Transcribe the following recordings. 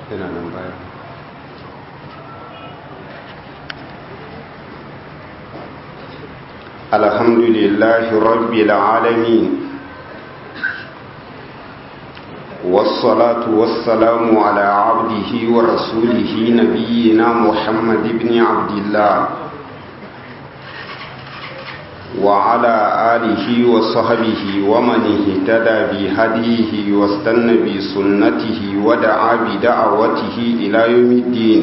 yana nan baya الحمد لله رب العالمين والصلاة والسلام على عبده ورسوله نبينا محمد بن عبد الله وعلى آله وصحبه ومن اهتدى بهديه واستنى بسنته ودعا بدعوته إلى يوم الدين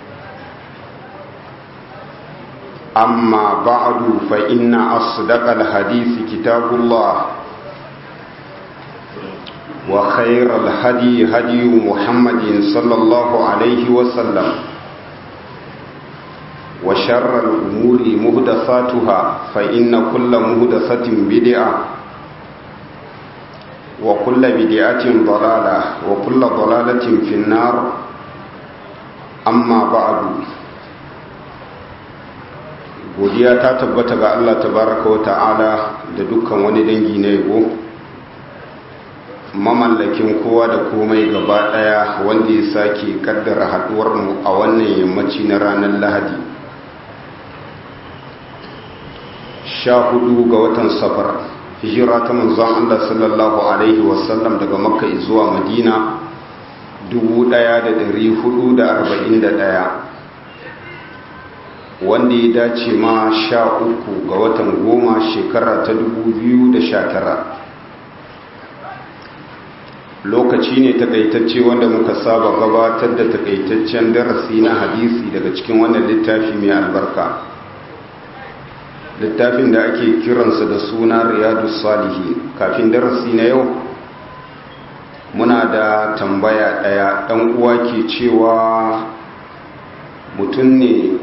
أما بعد فإن أصدق الحديث كتاب الله وخير الهدي هدي محمد صلى الله عليه وسلم وشر الأمور مهدثاتها فإن كل مهدثة بدعة وكل بدعة ضلالة وكل ضلالة في النار أما بعد godiya ta tabbata ga Allah tabaraka wa ta'ala da dukkan wani dangi na yabo mamallakin kowa da komai gaba daya wanda ya sake kaddara haduwar mu a wannan yammaci na ranar Lahadi sha hudu ga watan safar hijira ta manzon Allah sallallahu alaihi wasallam daga makka zuwa madina 1441 wanda ya dace ma sha uku ga watan goma shekara ta dubu biyu da sha tara lokaci ne takaitacce wanda muka saba gabatar da takaitaccen darasi na hadisi daga cikin wannan littafi mai albarka littafin da ake kiransa da suna riyadu salihi kafin darasi na yau muna da tambaya ɗaya ɗan uwa ke cewa mutum ne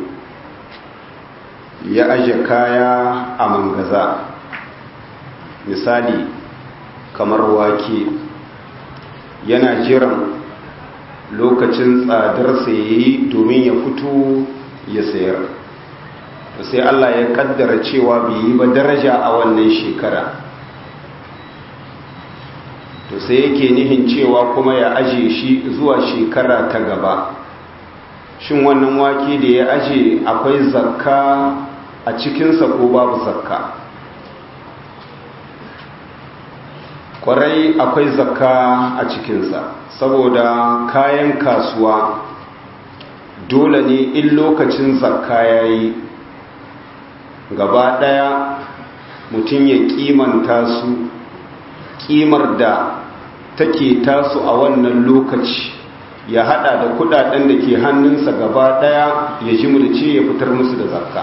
ya aje kaya a mangaza misali kamar wake yana jiran lokacin tsadarsa ya yi domin ya fito ya sayar sai Allah ya kaddara cewa bai yi ba daraja a wannan shekara to sai yake nihin cewa kuma ya aje shi zuwa shekara ta gaba shin wannan wake da ya aje akwai zakka a cikinsa ko babu zakka kwarai akwai zakka a cikinsa saboda kayan kasuwa dole ne in lokacin zakka ya yi gaba ɗaya mutum ya kimanta su kimar da take tasu a wannan lokaci ya hada da kudaden da ke hannunsa gaba daya ya jimurce ya fitar musu da zakka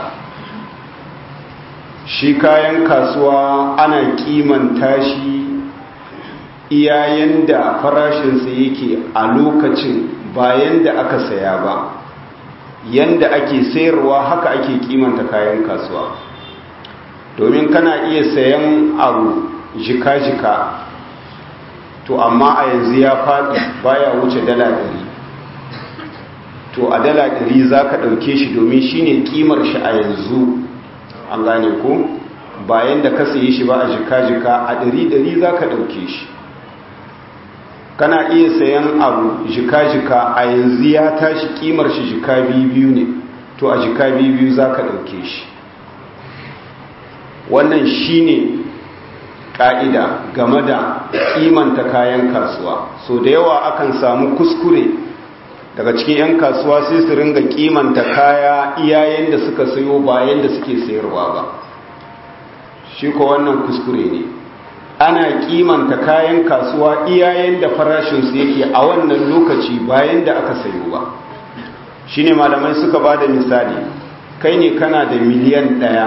shi kayan kasuwa ana kimanta shi iyayen da farashinsa yake a lokacin bayan da aka saya ba yanda ake sayarwa haka ake kimanta kayan kasuwa domin kana iya sayan abu jika-jika to amma a yanzu ya faɗi baya wuce dala ɗari to a dala ɗari za ka ɗauke shi domin shi ne ƙimar shi a yanzu an gane ko bayan da ka sayi shi ba a jika-jika a ɗari-ɗari za ka ɗauke shi kana iya sayan abu jika-jika a yanzu ya tashi ƙimar shi jika biyu ne to a jika biyu za ka ɗauke shi wannan shi ne ka'ida game da kimanta kayan kasuwa so da yawa akan samu kuskure daga cikin 'yan kasuwa sai su ringa kimanta kaya iyayen da suka sayo bayan da suke sayarwa ba shi ko wannan kuskure ne ana kimanta kayan kasuwa iyayen da farashinsu yake a wannan lokaci bayan da aka sayo ba shi ne malamai suka ba da misali kai ne kana da miliyan ɗaya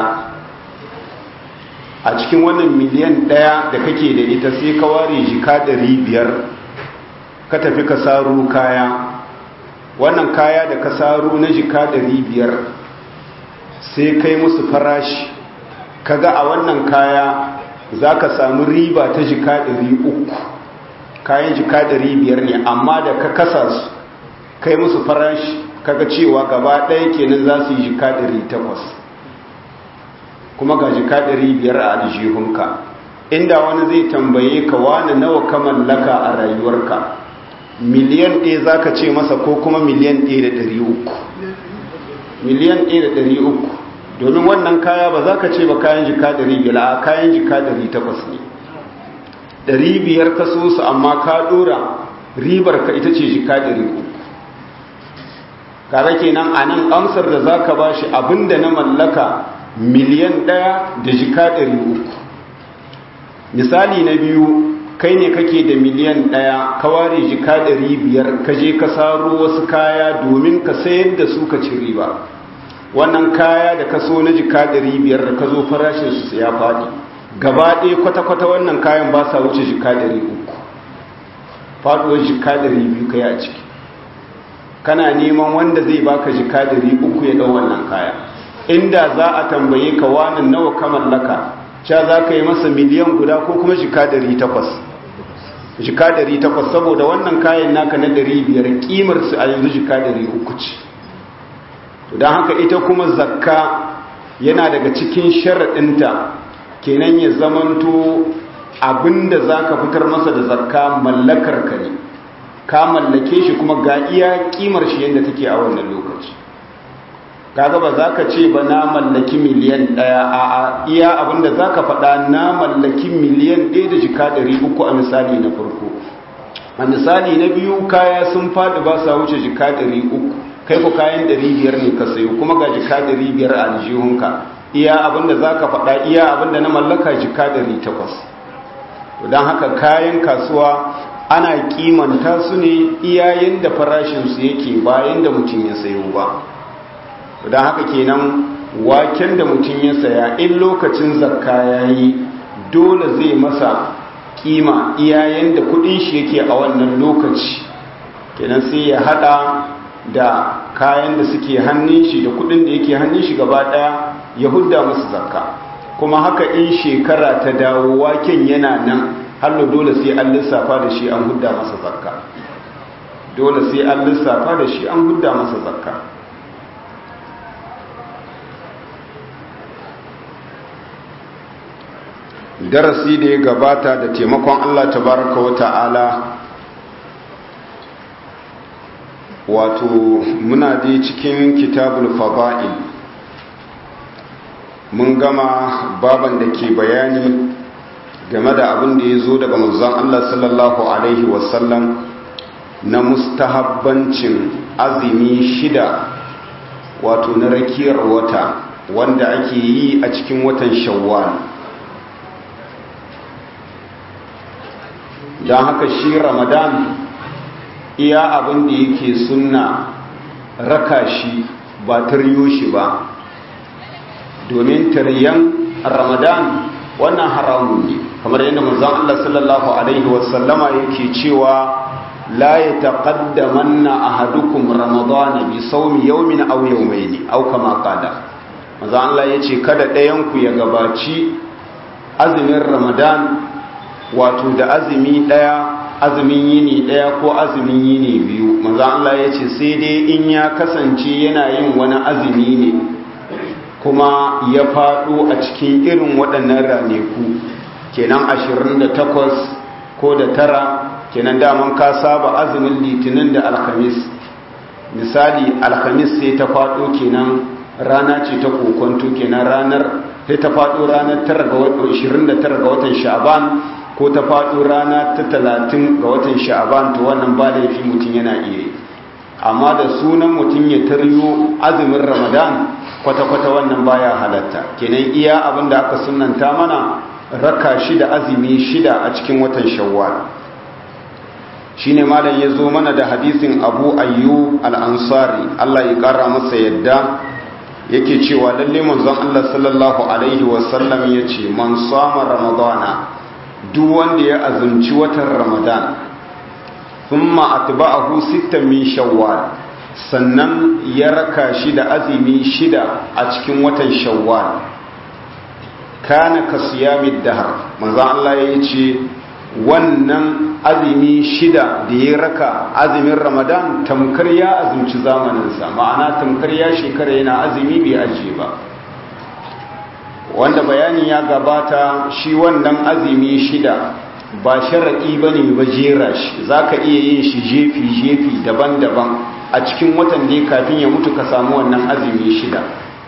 a cikin wannan miliyan ɗaya da kake da ita sai ka ware jika ɗari biyar ka tafi ka saro kaya wannan kaya da ka saro na jika ɗari biyar sai kai musu farashi kaga a wannan kaya za ka samu riba ta jika ɗari uku kayan jika ɗari biyar ne amma da ka kasa su kai musu farashi kaga cewa gaba ɗaya kenan za su yi jika ɗari takwas kuma ga jika ɗari biyar a aljihunka inda wani zai tambaye ka wani nawa ka mallaka a rayuwarka miliyan ɗaya za ka ce masa ko kuma miliyan ɗaya da ɗari uku miliyan ɗaya da ɗari uku domin wannan kaya ba za ka ce ba kayan jika ɗari biyar a kayan jika ɗari takwas ne ɗari biyar ka so su amma ka ɗora ribar ka ita ce jika ɗari uku kare kenan a nan amsar da za ka ba shi abinda na mallaka miliyan ɗaya da jika ɗari uku misali na biyu kai ne kake da miliyan ɗaya ka ware jika ɗari biyar ka je ka saro wasu kaya domin ka sayar da su ka ci riba wannan kaya da ka so na jika ɗari biyar da ka zo farashin su ya faɗi gaba ɗaya kwata-kwata wannan kayan ba sa wuce jika ɗari uku faɗuwar jika ɗari biyu kai a ciki kana neman wanda zai baka jika ɗari uku ya ɗau wannan kaya inda za a tambaye ka wani nawa ka mallaka sha za ka yi masa miliyan guda ko kuma jika ɗari takwas jika ɗari takwas saboda wannan kayan naka na ɗari biyar ƙimar su a yanzu jika ɗari uku ce don haka ita kuma zakka yana daga cikin sharaɗinta kenan ya zamanto abinda za ka fitar masa da zakka mallakar ka ne ka mallake shi kuma ga iya ƙimar shi yadda take a wannan lokaci kaga ba za ka ce ba na mallaki miliyan ɗaya a iya abinda za ka faɗa na mallaki miliyan ɗaya da jika ɗari uku a misali na farko a misali na biyu kaya sun faɗi ba sa wuce jika ɗari uku kai ku kayan ɗari biyar ne ka sayo kuma ga jika ɗari biyar a aljihunka iya abinda za ka faɗa iya abinda na mallaka jika ɗari takwas don haka kayan kasuwa ana kimanta su ne iyayen da farashinsu yake bayan da mutum ya sayo ba don haka kenan waken da mutum ya saya in lokacin zakka ya yi dole zai masa kima iyayen da kudin shi yake a wannan lokaci kenan sai ya hada da kayan da suke hannun shi da kudin da yake hannun shi gaba daya ya hudda musu zakka kuma haka in shekara ta dawo waken yana nan hallo dole sai an lissafa da shi an hudda masa zakka dole sai an lissafa da shi an hudda masa zakka darasi da ya gabata da taimakon Allah tabaraka wa ta'ala wato muna dai cikin kitabul fada'il mun gama baban da ke bayani game da abin da ya zo daga manzon Allah sallallahu alaihi wasallam na mustahabbancin azumi shida wato na rakiyar wata wanda ake yi a cikin watan shawwal don haka shi ramadan iya abin da yake sunna raka shi ba taryo shi ba domin taryan ramadan wannan haramun ne kamar yadda manzon Allah sallallahu alaihi wasallama yake cewa la yataqaddamanna ahadukum ramadana bi sawmi yawmin aw yawmayn aw kama qala manzon Allah yace kada ɗayan ku ya gabaci azumin ramadan wato da azumi daya azumin yini daya ko azumin yini biyu manzo Allah ya ce sai dai in ya kasance yana yin wani azumi ne kuma ya faɗo a cikin irin waɗannan raneku kenan 28 ko da tara kenan daman ka saba azumin litinin da alhamis misali alhamis sai ta faɗo kenan rana ce ta kokonto kenan ranar sai ta faɗo ranar 29 ga watan sha'ban ko ta faɗo rana ta talatin ga watan sha'aban to wannan ba laifi mutum yana iya yi amma da sunan mutum ya taryo azumin ramadan kwata-kwata wannan baya halatta kenan iya abin da aka sunanta mana raka shida azumi shida a cikin watan shawwal shine malam ya zo mana da hadisin abu ayyub al-ansari allah ya kara masa yadda yake cewa lalle manzon allah sallallahu alaihi wasallam ya ce man sama ramadana duk wanda ya azumci watan ramadan thumma atba'ahu sittan min shawwal sannan ya raka shi da azumi shida a cikin watan shawwal kana ka siyamid dahar manzo Allah ya ce wannan azumi shida da ya raka azumin ramadan tamkar ya azumci zamaninsa ma'ana tamkar ya shekara yana azumi bai ajiye ba wanda bayani ya gabata shi wannan azumi shida ba sharaɗi ba ne ba jera shi za ka iya yin shi jefi-jefi daban-daban a cikin watan da kafin ya mutu ka samu wannan azumi shida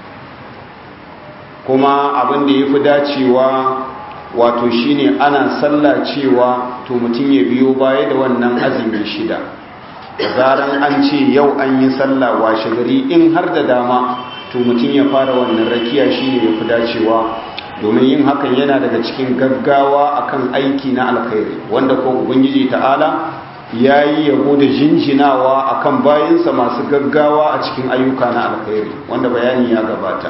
kuma abin da ya fi dacewa wato shine ana sallah cewa to mutum ya biyo baya da wannan azumi shida zaran an ce yau an yi sallah washe gari in har da dama to mutum ya fara wannan rakiya shine ya fi dacewa domin yin hakan yana daga cikin gaggawa akan aiki na alkhairi wanda ko ubangiji ta'ala ya yi yabo da jinjinawa akan bayansa masu gaggawa a cikin ayyuka na alkhairi wanda bayani ya gabata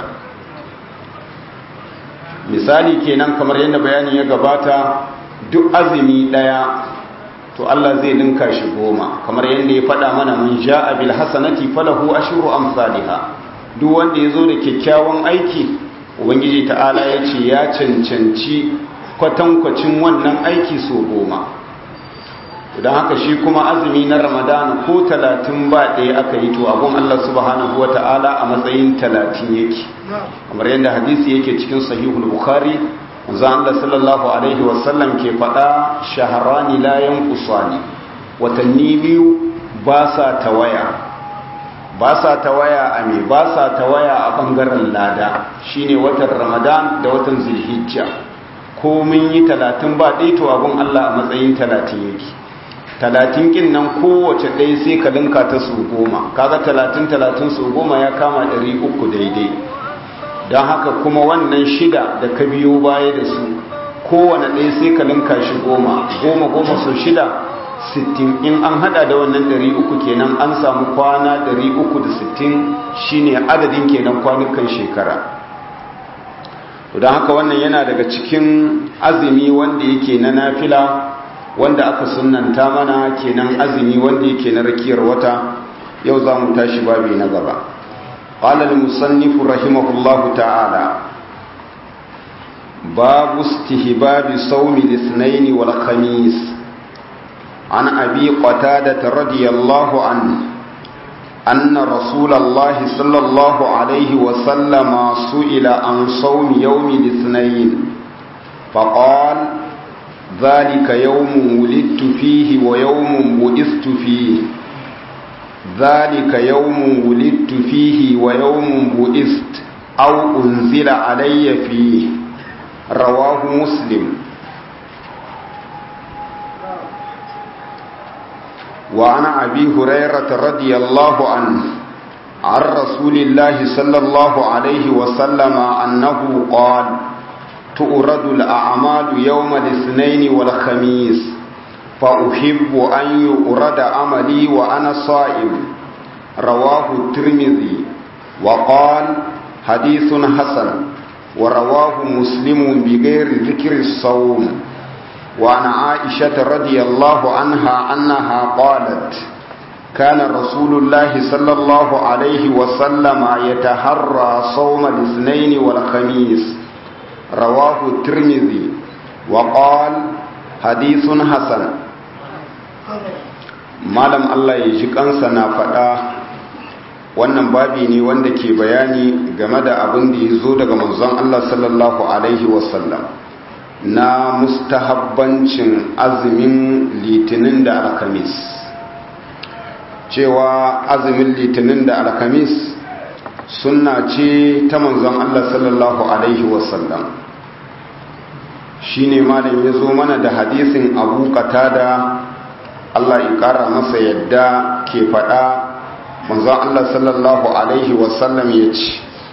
misali kenan kamar yadda bayani ya gabata duk azumi daya to Allah zai ninka shi goma kamar yadda ya faɗa mana mun ja'a bil hasanati falahu ashru amsalha duk wanda yazo da kyakkyawan aiki ubangiji ta'ala ya ce ya cancanci kwatankwacin wannan aiki so goma don haka shi kuma azumi na ramadana ko talatin ba ɗaya aka yi to abun Allah subhanahu wa ta'ala a matsayin talatin yake kamar yadda hadisi yake cikin sahihul bukhari zan Allah sallallahu alaihi wasallam ke faɗa shaharani layan kusani watanni biyu ba sa tawaya ba sa tawaya a me ba sa tawaya a ɓangaren lada shine watan ramadan da watan zulhijja ko mun yi talatin ba ɗaya to abun Allah a matsayin talatin yake talatin kin nan kowace ɗaya sai ka linka ta su goma kaga talatin talatin su goma ya kama ɗari uku daidai don haka kuma wannan shida da ka biyo baya da su kowane ɗaya sai ka linka shi goma goma goma sau shida sittin in an hada da wannan ɗari uku kenan an samu kwana ɗari uku da sittin shine adadin kenan kwanukan shekara don haka wannan yana daga cikin azumi wanda yake na nafila wanda aka sunanta mana kenan azumi wanda yake na rakiyar wata yau za mu tashi babi na gaba قال المصنف رحمه الله تعالى باب استهباب صوم الاثنين والخميس عن أبي قتادة رضي الله عنه أن رسول الله صلى الله عليه وسلم سئل عن صوم يوم الاثنين فقال ذلك يوم ولدت فيه ويوم بعثت فيه ذلك يوم ولدت فيه ويوم بعثت أو أنزل علي فيه رواه مسلم وعن أبي هريرة رضي الله عنه عن رسول الله صلى الله عليه وسلم أنه قال تؤرد الأعمال يوم الاثنين والخميس فأحب أن يؤرد عملي وأنا صائم رواه الترمذي وقال حديث حسن ورواه مسلم بغير ذكر الصوم وعن عائشة رضي الله عنها أنها قالت كان رسول الله صلى الله عليه وسلم يتحرى صوم الاثنين والخميس رواه الترمذي وقال حديث حسن malam Allah ya ji kansa na faɗa wannan babi ne wanda ke bayani game da abin da ya zo daga manzon Allah sallallahu alaihi wasallam na mustahabbancin azumin litinin da alkamis cewa azumin litinin da alkamis sunna ce ta manzon Allah sallallahu alaihi wasallam shine malam ya zo mana da hadisin abu qatada Allah ya kara masa yadda ke faɗa manzon Allah sallallahu alaihi wasallam ya ce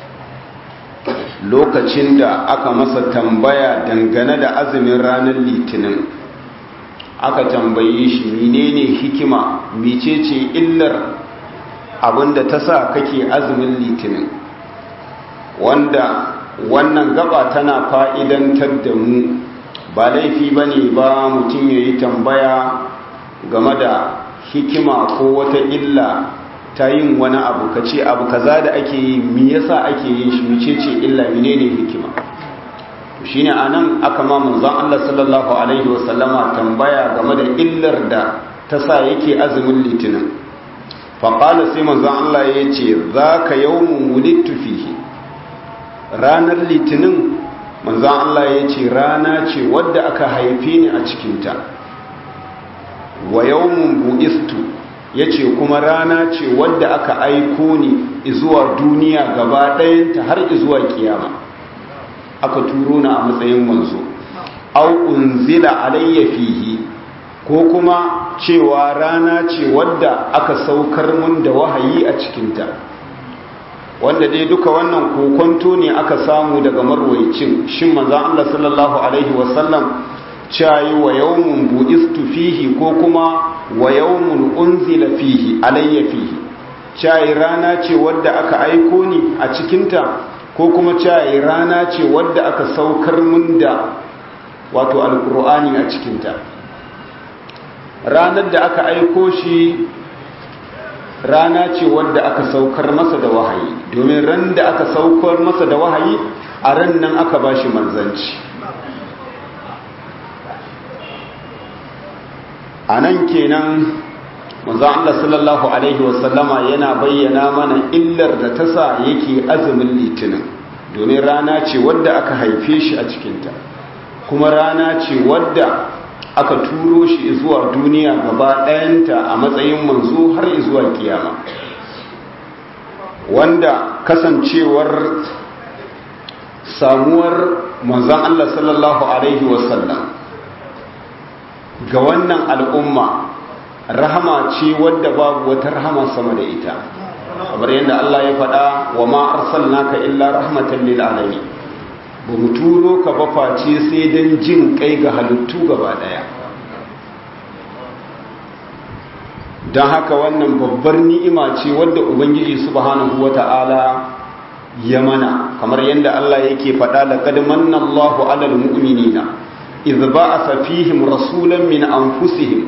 lokacin da aka masa tambaya dangane da azumin ranar litinin aka tambaye shi menene hikima mecece illar abinda ta sa kake azumin litinin wanda wannan gaba tana fa'idantar da mu ba laifi ba ne ba mutum ya yi tambaya game da hikima ko wata illa ta yin wani abu ka ce abu kaza da ake yi mi yasa ake yin shi mice ce illa menene hikima shine anan aka ma manzon Allah sallallahu alaihi wasallama tambaya game da illar da ta sa yake azumin litinin fa qala sai manzon Allah ya ce zaka yawmun wulidtu fihi ranar litinin manzan Allah ya ce rana ce wadda aka haife ni a cikinta wa yawmun bu'istu ya ce kuma rana ce wadda aka aiko ni zuwa duniya gaba ɗayanta har zuwa kiyama aka turo na a matsayin manzo au unzila alayya fihi ko kuma cewa rana ce wadda aka saukar mun da wahayi a cikinta wanda dai duka wannan kokonto ne aka samu daga marwaicin shin manzan Allah sallallahu alaihi wasallam cayi wa yawmun bu'istu fihi ko kuma wa yawmun unzila fihi alayya fihi cayi rana ce wadda aka aiko ni a cikinta ko kuma cayi rana ce wadda aka saukar mun da wato alkur'ani a cikinta ranar da aka aiko shi rana ce wadda aka saukar masa da wahayi domin ran da aka saukar masa da wahayi a ran nan aka ba shi manzanci a nan kenan manzan Allah sallallahu Alaihi wasallama yana bayyana mana illar da ta sa yake azumin litinin domin rana ce wadda aka haife shi a cikinta kuma rana ce wadda aka turo shi zuwa duniya gaba ɗayanta a matsayin manzo har zuwa kiyama wanda kasancewar samuwar manzan Allah sallallahu Alaihi wasallam ga wannan al'umma rahama ce wadda babu wata rahama sama da ita kamar yadda Allah ya faɗa wa ma arsalnaka illa rahmatan lil alamin ba mu turo ka ba face sai don jin kai ga halittu gaba daya don haka wannan babbar ni'ima ce wadda ubangiji subhanahu wata'ala ya mana kamar yadda Allah yake faɗa laqad manna Allahu 'alal mu'minina idh ba'atha fihim rasulan min anfusihim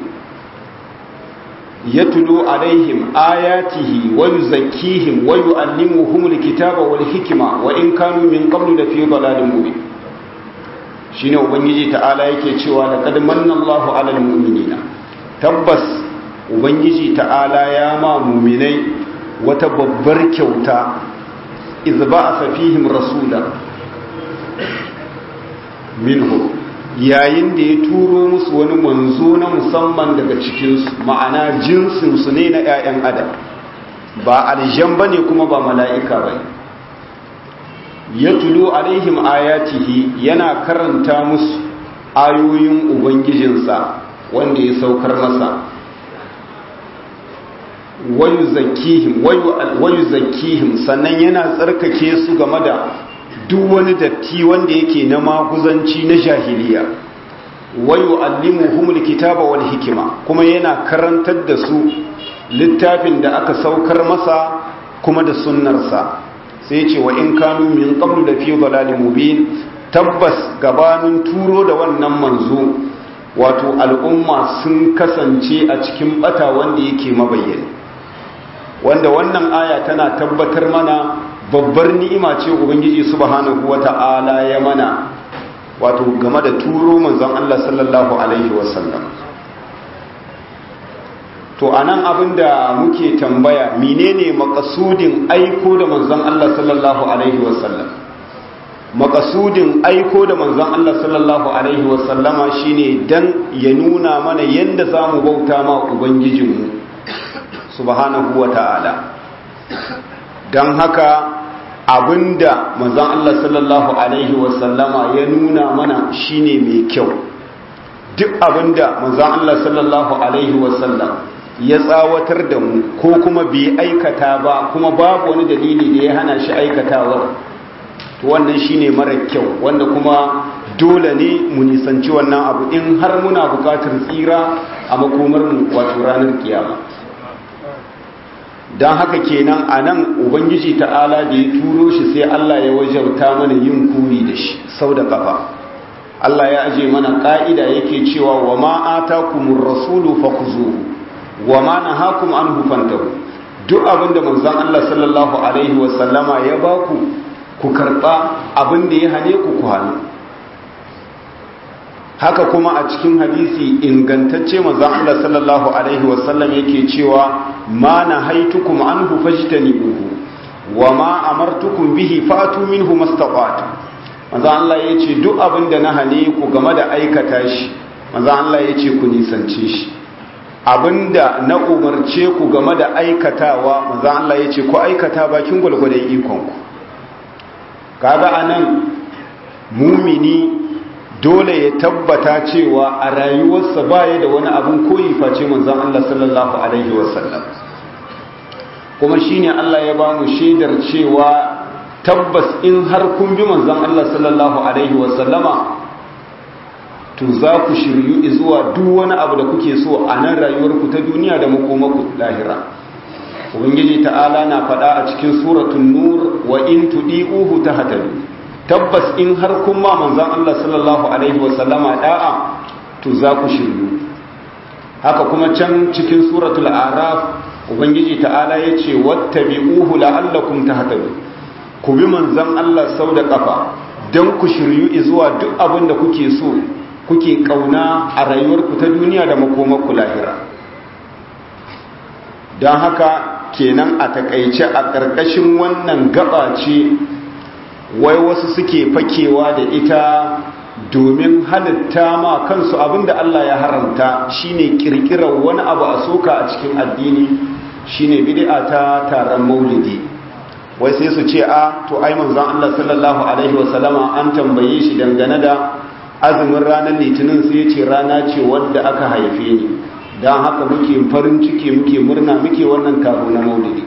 yatlu 'alayhim ayatihi wa yuzakkihim wa yu'allimuhum al-kitaba wal hikma wa in kanu min qablu la fi dhalalin mubin shine ubangiji ta'ala yake cewa laqad manna Allahu 'alal mu'minina tabbas ubangiji ta'ala ya ma mu'minai wata babbar kyauta idh ba'atha fihim rasulan minhum yayin da ya turo musu wani manzo na musamman daga cikinsu ma'ana jinsinsu ne na 'ya'yan adam ba aljan ba ne kuma ba mala'ika ba ya tulo alaihim ayatihi yana karanta musu ayoyin ubangijinsa wanda ya saukar masa wayu zakihim sannan yana tsarkake su game da duk wani datti wanda yake na maguzanci na jahiliya wayu allimuhumul kitaba wal hikima kuma yana karantar da su littafin da aka saukar masa kuma da sunnarsa sai ce wa in kanu min qablu da fi dhalalin mubin tabbas gabanin turo da wannan manzo wato al'umma sun kasance a cikin bata wanda yake mabayyani wanda wannan aya tana tabbatar mana babbar ni'ima ce ubangiji subhanahu wata'ala ya mana wato game da turo manzon Allah sallallahu alaihi wasallam to anan abinda muke tambaya menene makasudin aiko da manzon Allah sallallahu alaihi wasallam makasudin aiko da manzon Allah sallallahu alaihi wasallama shine dan ya nuna mana yanda zamu bauta ma ubangijinmu subhanahu wata'ala dan haka abinda manzon Allah sallallahu alaihi wasallama ya nuna mana shine mai kyau duk abinda manzon Allah sallallahu alaihi wasallam ya tsawatar da mu ko kuma bai aikata ba kuma babu wani dalili da ya hana shi aikatawar to wannan shine mara kyau wanda kuma dole ne mu nisanci wannan abu in har muna bukatar tsira a makomar mu wato ranar kiyama don haka kenan a nan ubangiji ta'ala da ya turo shi sai Allah ya wajauta mana yin kuri da shi sau da kafa Allah ya aje mana ka'ida yake cewa wa ma atakumur rasulu fakhuzuhu wa ma nahakum anhu fantahu duk abinda manzon Allah sallallahu alaihi wa sallama ya baku ku karba abinda ya hane ku ku hannu haka kuma a cikin hadisi ingantacce manzon Allah sallallahu alaihi wa sallam yake cewa ma nahaitukum anhu fajtanibuhu wa ma amartukum bihi fatu minhu mastata'tu manzo Allah ya ce duk abin da na hane ku game da aikata shi manzo Allah ya ce ku nisance shi abinda na umarce ku game da aikatawa manzo Allah ya ce ku aikata bakin gwalgwadon ikon ku kaga anan mumini dole ya tabbata cewa a rayuwarsa baya da wani abin koyi face manzon Allah sallallahu alaihi wasallam kuma shine Allah ya ba mu shaidar cewa tabbas in har kun bi manzon Allah sallallahu alaihi wasallama to za ku shiryu zuwa duk wani abu da kuke so a nan rayuwarku ta duniya da makomaku lahira ubangiji ta'ala na faɗa a cikin suratul nur wa in tudi'uhu tahtadu tabbas in har kun ma manzon Allah sallallahu alaihi wasallama da'a to za ku shiryu haka kuma can cikin suratul araf ubangiji ta'ala yace wattabi'uhu la'allakum tahtadun ku bi manzon Allah sau da kafa dan ku shiryu zuwa duk abin da kuke so kuke kauna a rayuwarku ta duniya da makomarku lahira don haka kenan a takaice a ƙarƙashin wannan gaba ce wai wasu suke fakewa da ita domin halitta ma kansu abinda Allah ya haramta shine kirkirar wani abu a soka a cikin addini shine bid'a ta taron maulidi wai sai su ce a to ai manzon Allah sallallahu alaihi wasallama an tambaye shi dangane da azumin ranar litinin sai ce rana ce wadda aka haife ni don haka muke farin ciki muke murna muke wannan taro na maulidi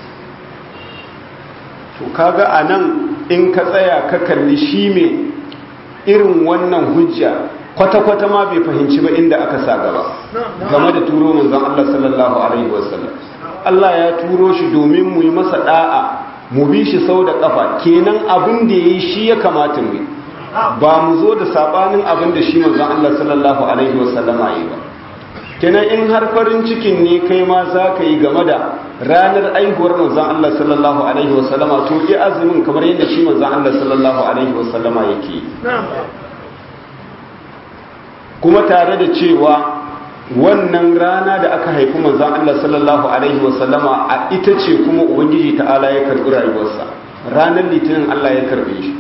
to kaga a nan in ka tsaya ka kalli shi mai irin wannan hujja kwata-kwata ma bai fahimci ba inda aka sa gaba game da turo manzon Allah sallallahu alaihi wasallam Allah ya turo shi domin mu yi masa da'a mu bi shi sau da kafa kenan abin da yayi shi ya kamata mu ba mu zo da sabanin abin da shi manzon Allah sallallahu alaihi wasallama yi ba kenan in har farin cikin ne kai ma za ka yi game da ranar aihuwar manzon Allah sallallahu alaihi wasallama to ki azumin kamar yadda shi manzon Allah sallallahu alaihi wasallama yake kuma tare da cewa wannan rana da aka haifi manzon Allah sallallahu alaihi wasallama a ita ce kuma ubangiji ta'ala ya karbi rayuwarsa ranar litinin Allah ya karbe shi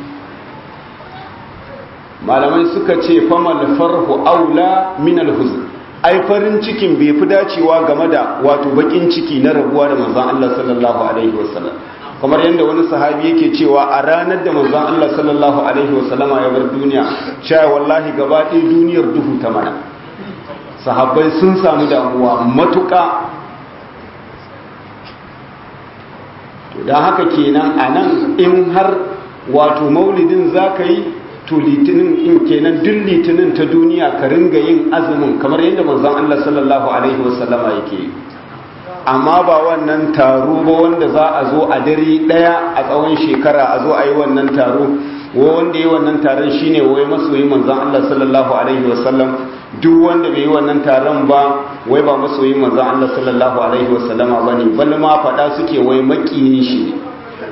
malamai suka ce famal farhu aula min alhuzn ai farin cikin bai fi dacewa game da wato bakin ciki na rabuwa da manzon Allah sallallahu alaihi wasallam kamar yadda wani sahabi yake cewa a ranar da manzon Allah sallallahu alaihi wasallama ya bar duniya cewa wallahi gaba ɗaya duniyar duhu ta mana sahabbai sun samu damuwa matuƙa to don haka kenan a nan in har wato maulidin za ka yi to litinin in kenan duk litinin ta duniya ka ringa yin azumin kamar yadda manzon Allah sallallahu alaihi wasallama yake amma ba wannan taro ba wanda za a zo a dare daya a tsawon shekara a zo a yi wannan taro wa wanda yi wannan taron shine wai masoyi manzon Allah sallallahu alaihi wasallam duk wanda bai yi wannan taron ba wai ba masoyi manzon Allah sallallahu alaihi wasallama bane bal ma fada suke wai makiyin shi ne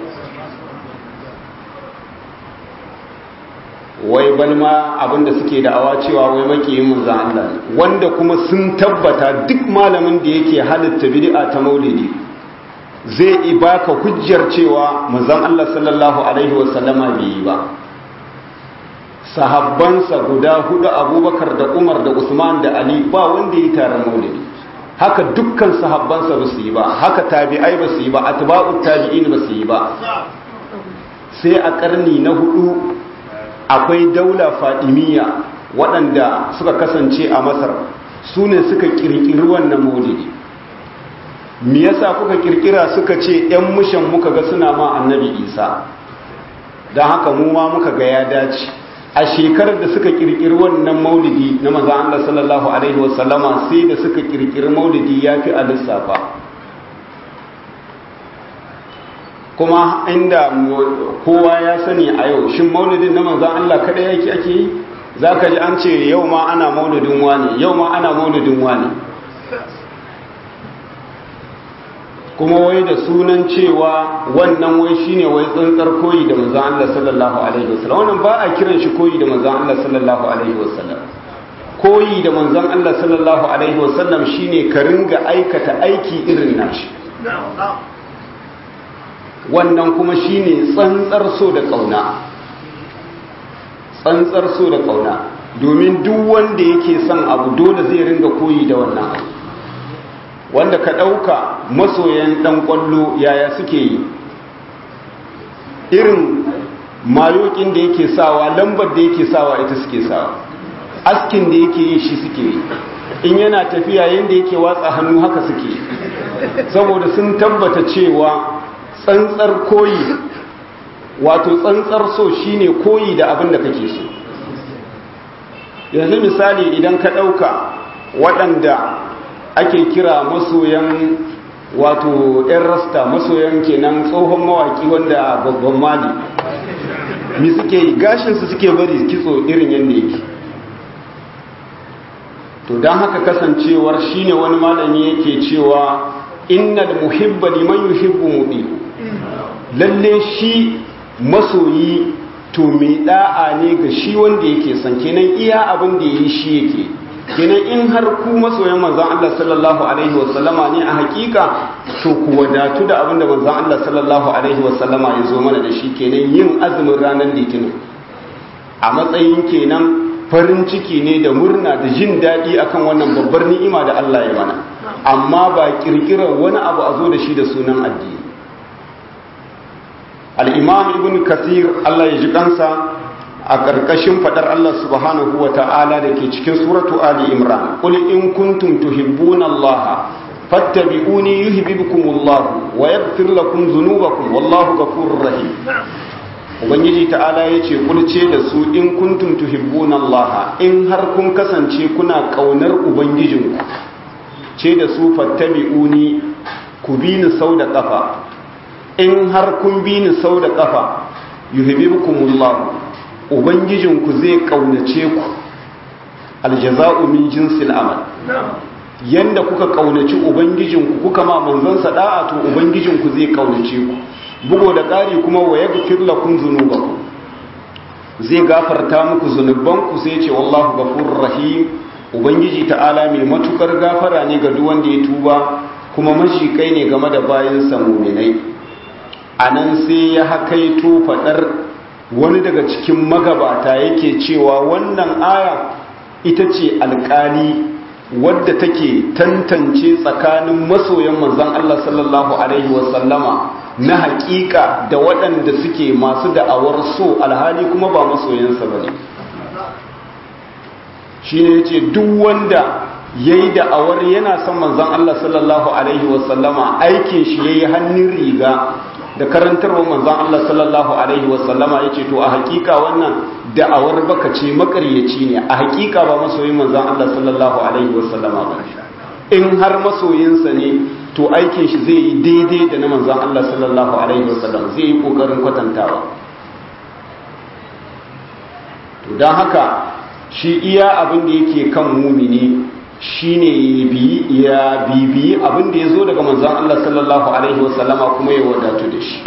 wai balma abinda suke da'awa cewa wai makiyin manzan Allah ne wanda kuma sun tabbata duk malamin da yake halitta bid'a ta maulidi zai yi baka hujjar cewa manzan Allah sallallahu alaihi wasallama bai yi ba sahabbansa guda hudu abubakar da umar da usman da ali ba wanda ya yi taron maulidi haka dukkan sahabbansa ba su yi ba haka tabi'ai ba su yi ba atba'ut tabi'in ba su yi ba sai a karni na hudu akwai daula fadimiyya waɗanda suka kasance a masar su ne suka kirkiri wannan maulidi me yasa kuka kirkira suka ce 'yan mushan muka ga suna ma annabi isa don haka mu ma muka ga ya dace a shekarar da suka kirkiri wannan maulidi na maza Allah sallallahu alaihi wasallama sai da suka kirkiri maulidi ya fi a lissafa kuma inda kowa ya sani a yau shin maulidin na manzan Allah kada yake ake yi za ka ji an ce yau ma ana maulidin wani yau ma ana maulidin wani kuma wai da sunan cewa wannan wai shine wai tsantsar koyi da manzan Allah sallallahu alaihi wasallam wannan ba a kiran shi koyi da manzan Allah sallallahu alaihi wasallam koyi da manzan Allah sallallahu alaihi wasallam shine ka ringa aikata aiki irin nashi wannan kuma shine tsantsar so da kauna tsantsar so da kauna domin duk wanda yake son abu dole zai ringa koyi da wannan abu wanda ka ɗauka masoyan ɗan ƙwallo yaya suke yi irin mayokin da yake sawa lambar da yake sawa ita suke sawa askin da yake yi shi suke yi in yana tafiya yadda yake watsa hannu haka suke saboda sun tabbata cewa tsantsar koyi wato tsantsar so shine koyi da abin da kake so yanzu misali idan ka ɗauka waɗanda ake kira masoyan wato 'yan rasta masoyan kenan tsohon mawaki wanda babban mali mi suke yi gashinsu suke bari kitso irin yadda yake to don haka kasancewar shine wani malami yake cewa innal muhibba liman yuhibbu mudi lalle shi masoyi to mai da'a ne ga shi wanda yake son kenan iya abin da yi shi yake kenan in har ku masoyan manzon Allah sallallahu alaihi wasallama ne a hakika to ku wadatu da abin da manzon Allah sallallahu alaihi wasallama ya zo mana da shi kenan yin azumin ranar litinin a matsayin kenan farin ciki ne da murna da jin daɗi akan wannan babbar ni'ima da Allah ya mana amma ba kirkirar wani abu a zo da shi da sunan addini al'imam ibn kasir Allah ya ji kansa a ƙarƙashin faɗar Allah subhanahu wa ta'ala da ke cikin suratu Ali Imran ƙul in kuntum tuhibbuna Allah fattabi'uni yuhibbukumullah wa yaghfir lakum dhunubakum wallahu ghafurur rahim ubangiji ta'ala yace kulce da su in kuntum tuhibbuna Allah in har kun kasance kuna kaunar ubangijinku ce da su fattabi'uni ku bi ni sau da kafa in har kun bi ni sau da kafa yuhibbukumullah ubangijinku zai kaunace ku aljaza'u min jinsil amal yanda kuka kaunaci ubangijinku kuka ma manzon da'a to ubangijinku zai kaunace ku bugo da ƙari kuma wa yaghfir lakum dhunubakum zai gafarta muku zunubanku sai ce wallahu ghafurur rahim ubangiji ta'ala mai matukar gafara ne ga duk wanda ya tuba kuma mashikai ne game da bayansa muminai anan sai ya hakaito fadar wani daga cikin magabata yake cewa wannan aya ita ce alkali wadda take tantance tsakanin masoyan manzon Allah sallallahu alaihi wasallama na hakika da waɗanda suke masu da'awar so alhali kuma ba masoyansa bane shine yace duk wanda yayi da'awar yana son manzon Allah sallallahu alaihi wasallama aikin shi yayi hannun riga da karantarwa manzon Allah sallallahu alaihi wasallama yace to a hakika wannan da'awar baka ce makaryaci ne a hakika ba masoyin manzon Allah sallallahu alaihi wasallama ba in har masoyinsa ne to aikin shi zai yi daidai da na manzon Allah sallallahu alaihi wasallam zai yi kokarin kwatantawa to dan haka shi iya abin da yake kan mumini shine ya bibiyi abin da ya zo daga manzon Allah sallallahu alaihi wasallama kuma ya wadatu da shi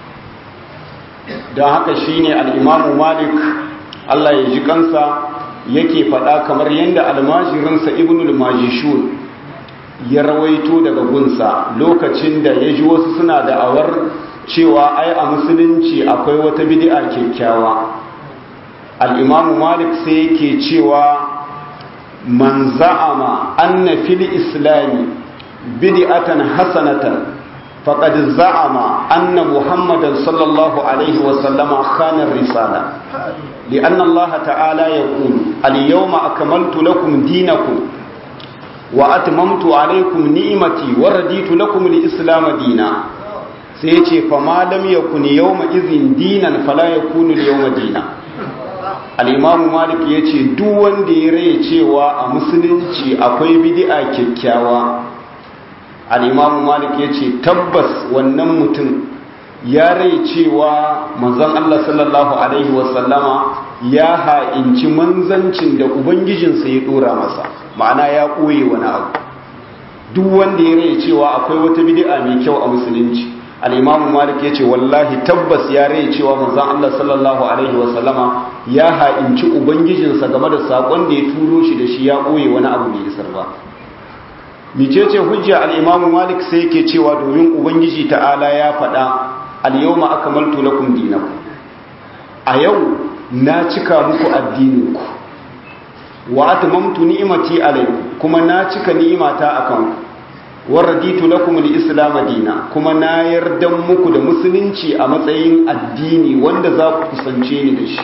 don haka shine al-imamu malik Allah ya ji kansa yake faɗa kamar yadda almajirinsa ibnul majishun ya rawaito daga gunsa lokacin da ya ji wasu suna da awar cewa ai a musulunci akwai wata bid'a kyakkyawa al-imamu malik sai yake cewa man za'ama anna fil islami bid'atan hasanatan faqad za'ama anna muhammadan sallallahu alaihi wa sallama khana risala لأن الله تعالى يقول اليوم أكملت لكم دينكم وأتممت عليكم نعمتي ورديت لكم الإسلام دينا سيتي فما لم يكن يومئذ دينا فلا يكون اليوم دينا al'imamu malik ya ce duk wanda ya rai cewa a musulunci akwai bidi'a kyakkyawa al'imamu malik ya ce tabbas wannan mutum ya rai cewa manzon Allah sallallahu Alaihi wasallama ya ha'inci manzancin da ubangijinsa ya dora masa ma'ana ya ɓoye wani abu duk wanda ya rai cewa akwai wata bidi'a mai kyau a musulunci al'imamu malik ya ce wallahi tabbas ya rai cewa manzon Allah sallallahu Alaihi wasallama ya ha'inci ubangijinsa game da saƙon da ya turo shi da shi ya ɓoye wani abu mai isar ba micece hujja al'imamu malik sai yake cewa domin ubangiji ta'ala ya faɗa al-yawma akmaltu lakum dinakum a yau na cika muku addininku wa atmamtu ni'mati alaykum kuma na cika ni'imata akan ku wa raditu lakum al-islam dina kuma na yarda muku da musulunci a matsayin addini wanda za ku kusance ni da shi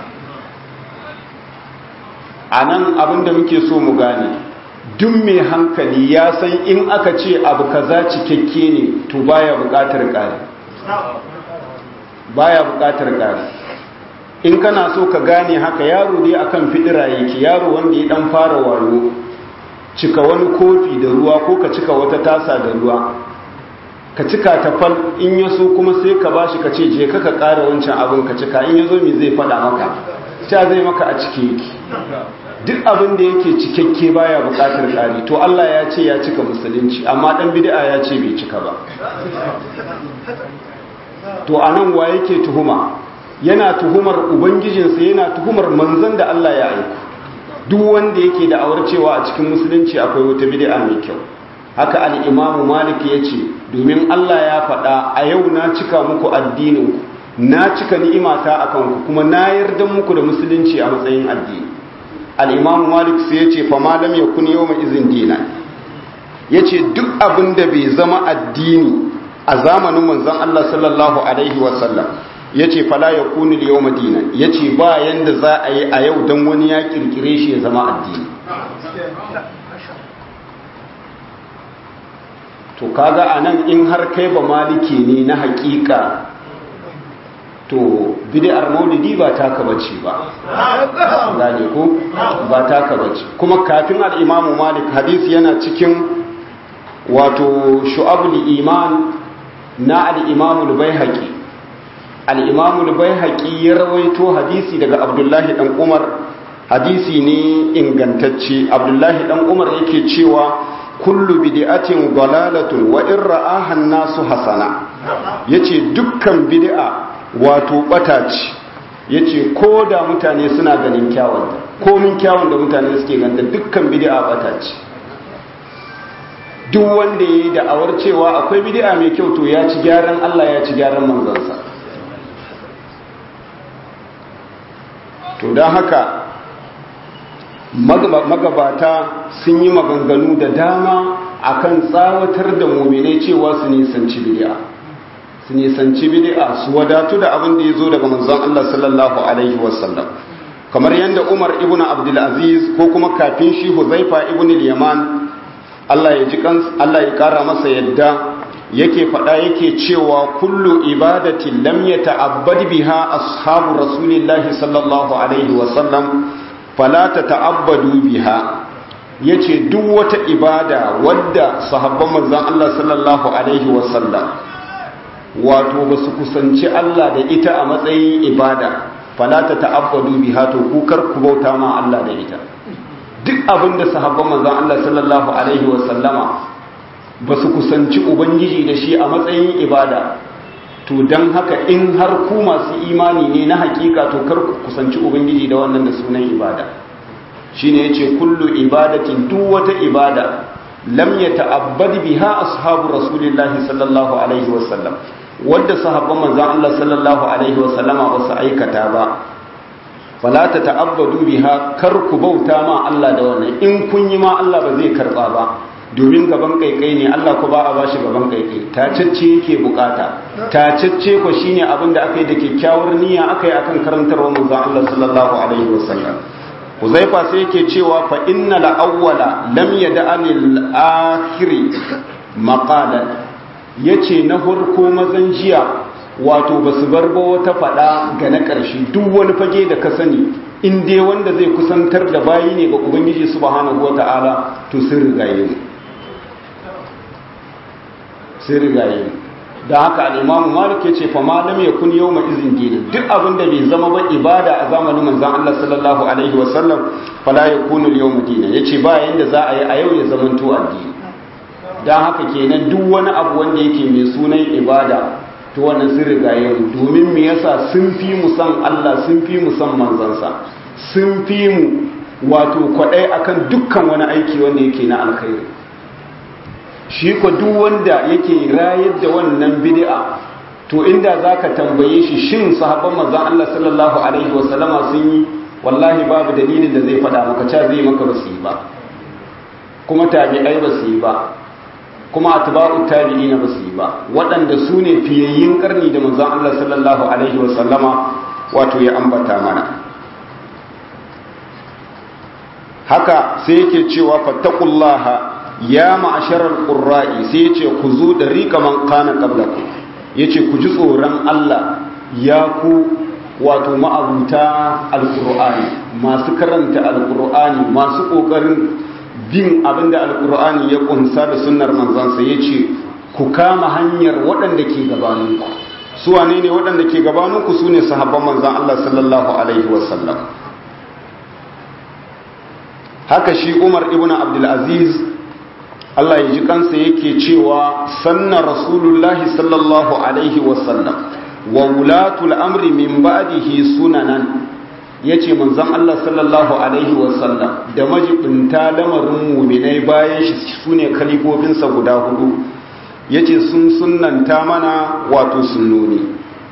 anan abinda muke so mu gane duk mai hankali ya san in aka ce abu kaza cikakke ne to baya buƙatar ƙari baya buƙatar ƙari in kana so ka gane haka yaro dai akan fidira yake yaro wanda ya dan fara wayo cika wani kofi da ruwa ko ka cika wata tasa da ruwa ka cika ta fal in ya so kuma sai ka bashi ka ce je ka ka ƙara wancan abin ka cika in ya zo me zai faɗa maka ta zai maka a cike yake duk abin da yake cikakke baya buƙatar ƙari to Allah ya ce ya cika musulunci amma dan bid'a ya ce bai cika ba to anan wa yake tuhuma yana tuhumar ubangijinsa yana tuhumar manzon da Allah ya aiko duk wanda yake da awar cewa a cikin musulunci akwai wata bid'a mai kyau haka al-Imam Malik yace domin Allah ya faɗa a yau na cika muku addinin ku na cika ni'imata akan ku kuma na yarda muku da musulunci a matsayin addini al-Imam Malik sai yace fa ma lam yakun yawma izin dina yace duk abin da bai zama addini a zamanin manzon Allah sallallahu alaihi wasallam ya ce fala ya kuni yau madina ya ce ba yadda za a yi a yau don wani ya kirkire shi ya zama addini to kaga a nan in har kai ba maliki ne na hakika to bid'ar maulidi ba taka bace ba gane ko ba taka bace kuma kafin al-imamu malik hadisi yana cikin wato shu'abul iman na al-imamu al-baihaqi al'imamu bai haƙi ya rawaito hadisi daga abdullahi ɗan umar hadisi ne ingantacce abdullahi ɗan umar yake cewa kullu bidi'atin dalalatun wa in ra'ahan nasu hasana yace dukkan bid'a wato bata ce yace ko da mutane suna ganin kyawun ko min kyawun da mutane suke ganta dukkan bid'a bata ce duk wanda yayi da'awar cewa akwai bid'a mai kyau to ya ci gyaran Allah ya ci gyaran manzansa to don haka magabata sun yi maganganu da dama akan tsawatar da muminai cewa su nisanci bid'a su nisanci bid'a su wadatu da abin da ya zo daga manzon Allah sallallahu alaihi wasallam kamar yadda Umar ibn Abdul Aziz ko kuma kafin shi Huzaifa ibn al-Yaman Allah ya ji Allah ya kara masa yadda yake faɗa yake cewa kullu ibadatin lam yata'abbad biha ashabu rasulillahi sallallahu alaihi wasallam fala tata'abbadu biha yace duk wata ibada wadda sahabban manzon Allah sallallahu alaihi wasallam wato basu kusanci Allah da ita a matsayin ibada fala tata'abbadu biha to ku kar ku bauta ma Allah da ita duk abinda sahabban manzon Allah sallallahu alaihi wasallama ba su kusanci ubangiji da shi a matsayin ibada to don haka in har ku masu imani ne na hakika to kar ku kusanci ubangiji da wannan da sunan ibada shine yace kullu ibadatin duk wata ibada lam yata'abbad biha ashabu rasulillahi sallallahu alaihi wasallam wanda sahabban manzon Allah sallallahu alaihi wasallama ba su aikata ba fala ta ta'abbadu biha kar ku bauta ma Allah da wannan in kun yi ma Allah ba zai karba ba domin gaban kaikai ne Allah ku ba a bashi gaban kaikai tacecce yake bukata tacecce ko shine abin da aka yi da kyakkyawar niyya aka yi akan karantarwa manzon Allah sallallahu alaihi wasallam Huzaifa sai yake cewa fa innal awwala lam yad'ani al-akhiri maqalan yace na farko mazan jiya wato basu bar ba wata fada ga na ƙarshe duk wani fage da ka sani in dai wanda zai kusantar da bayi ne ga ubangiji subhanahu wata'ala to sun rigaye mu sun rigaye mu da haka al'imamu malik ya ce fa malam ya kun yau izin dinin duk abin da bai zama ba ibada a zamanin manzan Allah sallallahu alaihi wasallam fala ya kunu yau madina ya ce ba yadda za a yi a yau ya zamanto addini don haka kenan duk wani abu wanda yake mai sunan ibada to wannan sun rigaye mu domin me yasa sun fi mu san Allah sun fi mu san manzansa sun fi mu wato kwaɗai akan dukkan wani aiki wanda yake na alkhairi shi ko duk wanda yake rayar da wannan bid'a to inda zaka tambaye shi shin sahabban manzon Allah sallallahu alaihi wasallama sun yi wallahi babu dalilin da zai faɗa maka cewa zai maka basu yi ba kuma tabi'ai basu yi ba kuma atba'u tabi'ina basu yi ba waɗanda su ne fiyayyin karni da manzon Allah sallallahu alaihi wasallama wato ya ambata mana haka sai yake cewa fattaqullaha ya ma'asharar qurra'i sai yace ku zo da rika man kana qablakum yace ku ji tsoron Allah ya ku wato ma'abuta alqur'ani masu karanta alqur'ani masu kokarin bin abinda alqur'ani ya kunsa da sunnar manzansa yace ku kama hanyar waɗanda ke gabaninku su wane ne waɗanda ke gabaninku su ne sahabban manzan Allah sallallahu alaihi wasallam haka shi umar ibn abdulaziz Allah ya ji kansa yake cewa sanna rasulullahi sallallahu alaihi wasallam wa wulatul amri min ba'dihi sunanan yace manzon Allah sallallahu alaihi wasallam da majibinta lamarin mu'minai bayan shi sune kalifofinsa guda hudu yace sun sunnanta mana wato sunnoni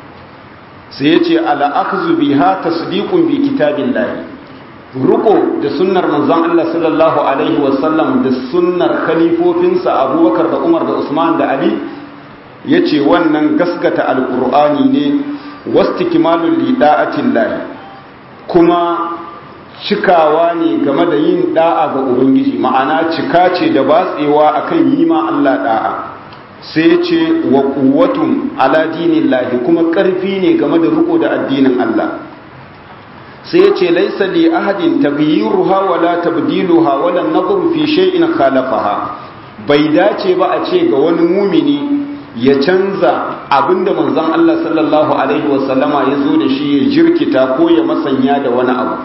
sai yace ala akhzu biha tasdiqun bi kitabillahi ruko da sunnar manzon Allah sallallahu alaihi wasallam da sunnar khalifofinsa Abubakar da Umar da Usman da Ali yace wannan gaskata alqur'ani ne wastikmalul lida'atillahi kuma cikawa ne game da yin da'a ga ubangiji ma'ana cika ce da batsewa akan yi ma Allah da'a sai ce wa quwwatun ala dinillahi kuma karfi ne game da riko da addinin Allah sai ya ce laisa li ahadin taghyiruha wala tabdiluha wala nadhru fi shay'in khalafaha bai dace ba a ce ga wani mumini ya canza abinda manzon Allah sallallahu alaihi wasallama ya zo da shi ya jirkita ko ya masanya da wani abu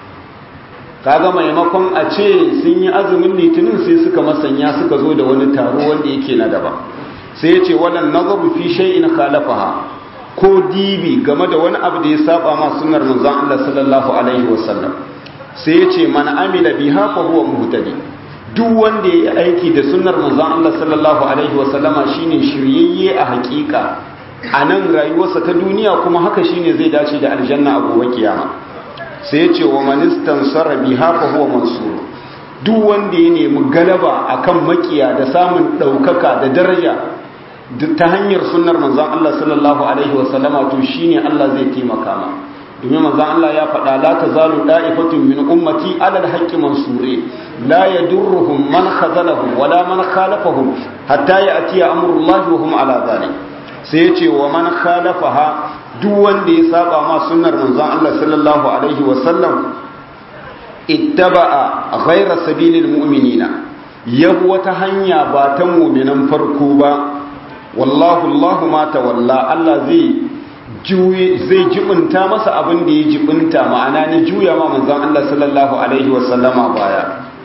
kaga maimakon a ce sun yi azumin litinin sai suka masanya suka zo da wani taro wanda yake na daban sai ya ce wala nadhru fi shay'in khalafaha ko dibi game da wani abu da ya saba ma sunnar manzon Allah sallallahu alaihi wasallam sai yace man amila biha fa huwa muhtadi duk wanda yayi aiki da sunnar manzon Allah sallallahu alaihi wasallama shine shiryayye a hakika a nan rayuwarsa ta duniya kuma haka shine zai dace da aljanna a gobe kiyama sai yace wa man istansara biha fa huwa mansur duk wanda ya nemi galaba akan makiya da samun daukaka da daraja ta hanyar sunnar manzan Allah sallallahu Alaihi wasallama to shi ne Allah zai taimaka ma domin manzan Allah ya faɗa la ta zalu ɗa'ifatun min ummati alal haƙƙi mansure la ya durruhum man khazalahum wala man khalafahum hatta ya atiya amrullahi wa hum ala zalik sai ya ce wa man khalafaha duk wanda ya saba ma sunnar manzan Allah sallallahu alaihi wasallam ittaba'a ghayra sabilil mu'minina yabu wata hanya ba ta mu'minan farko ba wallahu Allah ma tawalla Allah zai juye zai jibinta masa abin da ya jibinta ma'ana ne juya ma manzon Allah sallallahu alaihi wa sallama baya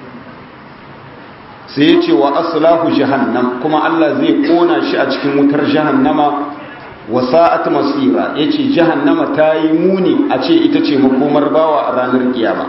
sai ya ce wa aslahu jahannam kuma Allah zai kona shi a cikin wutar jahannama wa sa'at masira yace jahannama ta yi muni a ce ita ce makomar bawa a ranar kiyama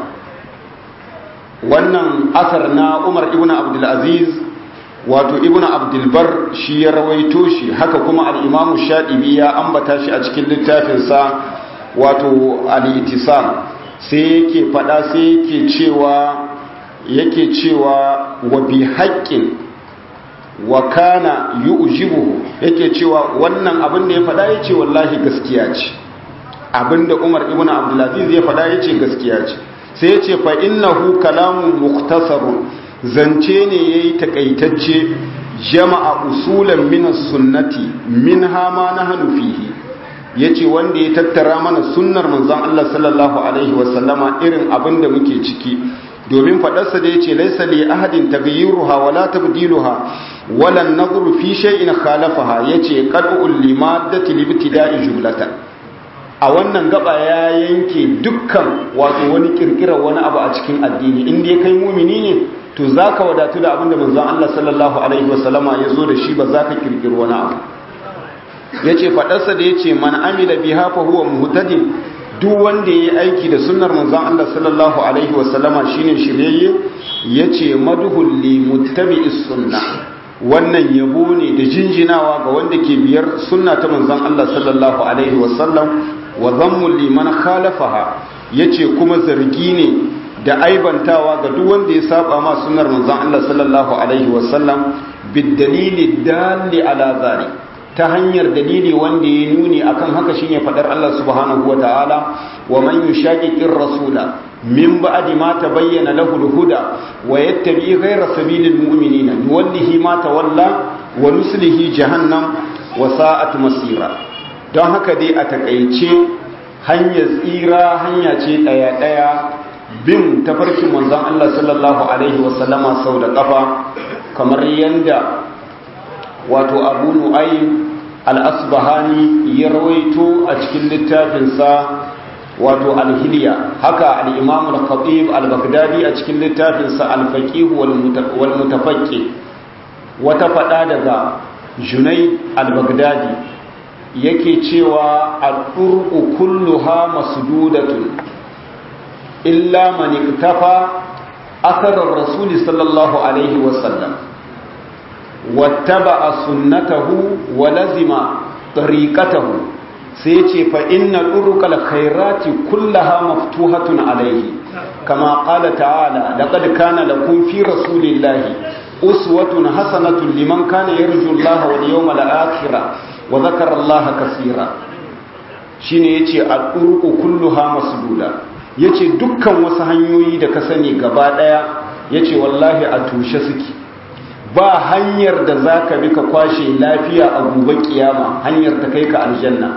wannan asar na Umar ibn Abdul Aziz wato ibnu abdulbar shi ya rawaito shi haka kuma al'imamu shaɗibi ya ambata shi a cikin littafinsa wato al'itisam sai yake faɗa sai yake cewa yake cewa wa bi haƙƙin wa kana yu'jibuhu yake cewa wannan abin da ya faɗa ya ce wallahi gaskiya ce abin da umar ibn abdulaziz ya faɗa ya ce gaskiya ce sai ya ce fa innahu kalamun muktasarun zance ne ya yi takaitacce jama'a usulan minas sunnati min hama na hannu fihi ya ce wanda ya tattara mana sunnar manzan Allah sallallahu Alaihi wasallama irin abin da muke ciki domin faɗarsa da ya ce laisa li ahadin tagayyuruha wala tabdiluha wala nazru fi shay'in khalafaha yace qad'ul limaddati libtida'i jumlatan a wannan gaba ya yanke dukkan wato wani kirkirar wani abu a cikin addini in dai kai mumini ne to za ka wadatu da abinda manzon Allah sallallahu Alaihi wasallama ya zo da shi ba za ka kirkiri wani abu ya ce faɗarsa da ya ce man amila bi hafa huwa muhtadin duk wanda ya yi aiki da sunnar manzon Allah sallallahu Alaihi wasallama shine shiryayye ya ce maduhun li muttabi'is sunna wannan yabo ne da jinjinawa ga wanda ke biyar sunna ta manzon Allah sallallahu alaihi wasallam wa zammul liman khalafaha yace kuma zargi ne da aibantawa ga duk wanda ya saba ma sunnar manzon Allah sallallahu alaihi wasallam bidalili dalli ala zalik ta hanyar dalili wanda ya nuni akan haka shine fadar Allah subhanahu wataala wa man yushaqiqir rasula min ba'di ma tabayyana lahu al-huda wa yattabi ghayra sabilil mu'minina nuwallihi ma tawalla wa nuslihi jahannam wa sa'at masira don haka dai a takaice hanyar tsira hanya ce daya daya bin tafarkin manzon Allah sallallahu alaihi wa sallama sau da kafa kamar yanda wato Abu Nu'aym al-Asbahani ya rawaito a cikin littafinsa wato alhiliya haka al-imam al-khatib al-baghdadi a cikin littafinsa al-faqih wal mutafaqqi wata fada daga junay al-baghdadi yake cewa al-turqu kulluha masdudatun illa man iktafa athar ar-rasul sallallahu alaihi wa sallam wattaba'a sunnatahu wa lazima tariqatahu sai ce fa inna ɗurukal khairati kullaha maftuhatun alaihi kama qala ta'ala laqad kana lakum fi rasulillahi uswatun hasanatun liman kana yarju Allah wal yawmal akhir wa dhakara Allah kaseera shine yace al-uruqu kulluha masduda yace dukkan wasu hanyoyi da ka sani gaba daya yace wallahi a tushe suke ba hanyar da zaka bi ka kwashe lafiya a gobe kiyama hanyar ta kai ka aljanna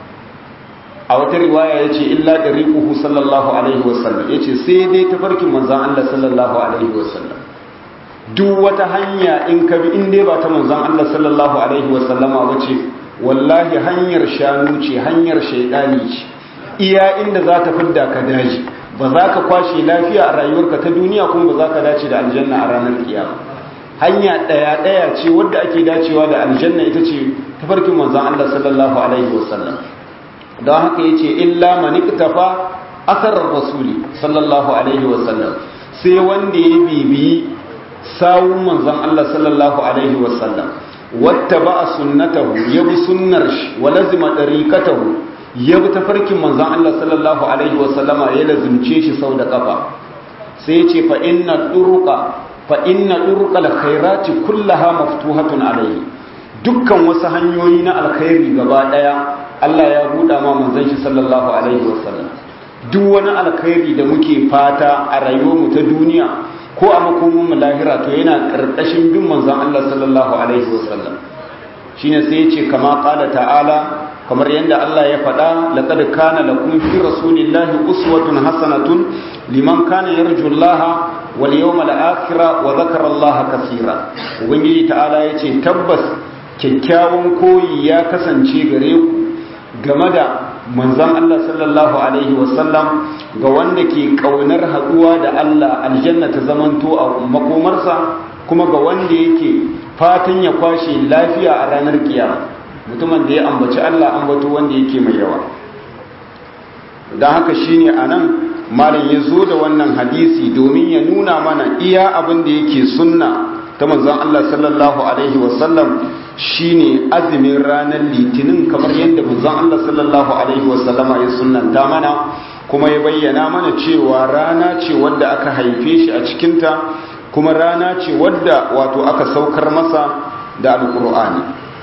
a wata riwaya ya ce illa da riƙuhu sallallahu alaihi wasallam ya ce sai dai tafarkin manzan Allah sallallahu alaihi wasallam duk wata hanya in ka bi in dai ba ta manzan Allah sallallahu alaihi wasallama ba ce wallahi hanyar shanu ce hanyar shaidani ce iya inda za ta fidda ka daji ba za ka kwashe lafiya a rayuwarka ta duniya kuma ba za ka dace da aljanna a ranar kiyama hanya ɗaya ɗaya ce wadda ake dacewa da aljanna ita ce tafarkin manzan Allah sallallahu alaihi wasallam don haka ya ce illa maniktafa asarar rasuli sallallahu alaihi wasallam sai wanda ya bibiyi sawun manzan Allah sallallahu alaihi wasallam wata ba a sunnatahu ya bi sunnar shi wa lazima ɗariƙatahu ya bi tafarkin manzan Allah sallallahu alaihi wasallama ya lazimce shi sau da ƙafa sai ce fa inna ɗuruƙa fa inna ɗuruƙa alkhairati kullaha maftuhatun alaihi dukkan wasu hanyoyi na alkhairi gaba ɗaya Allah ya buɗa ma manzon shi sallallahu alaihi wasallam duk wani alkhairi da muke fata a rayuwarmu ta duniya ko a makomin mu lahira to yana karkashin bin manzon Allah sallallahu alaihi wasallam shine sai ya ce kama qala ta'ala kamar yadda Allah ya faɗa laqad kana lakum fi rasulillahi uswatun hasanatun liman kana yarju Allah wal yawmal akhir wa dhakara Allah kaseera ubangiji ta'ala yace tabbas kyakkyawan koyi ya kasance gare ku game da manzon Allah sallallahu alaihi wasallam ga wanda ke kaunar haduwa da Allah aljanna ta zamanto a makomarsa kuma ga wanda yake fatan ya kwashe lafiya a ranar kiyama mutumin da ya ambaci Allah ambato wanda yake mai yawa don haka shine anan malam ya zo da wannan hadisi domin ya nuna mana iya abin da yake sunna ta manzon Allah sallallahu alaihi wasallam shine azumin ranar litinin kamar yadda manzon Allah sallallahu alaihi wasallama ya sunnanta mana kuma ya bayyana mana cewa rana ce wadda aka haife shi a cikinta kuma rana ce wadda wato aka saukar masa da alkur'ani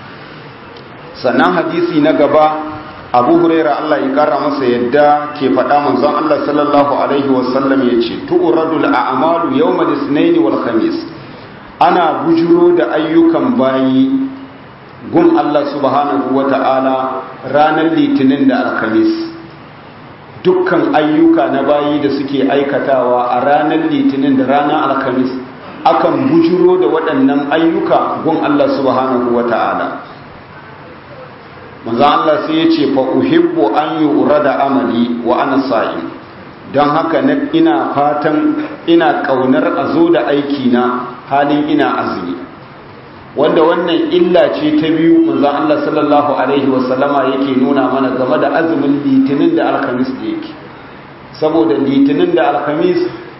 sannan hadisi na gaba abu huraira Allah ya kara masa yadda ke faɗa manzon Allah sallallahu alaihi wasallam ya ce tu'radul a'malu yawmal ithnain wal khamis ana bujuro da ayyukan bayi gun Allah subhanahu wa ta'ala ranar litinin da alkamis dukkan ayyuka na bayi da suke aikatawa a ranar litinin da ranar alkamis akan bujuro da waɗannan ayyuka gun Allah subhanahu wa ta'ala manzo Allah sai ya ce fa uhibbu an da amali wa ana sa'im don haka ina fatan ina kaunar a zo da aiki na halin ina azumi wanda wannan illa ce ta biyu manzo Allah sallallahu alaihi wasallama yake nuna mana game da azumin litinin da alhamis da yake saboda litinin da alhamis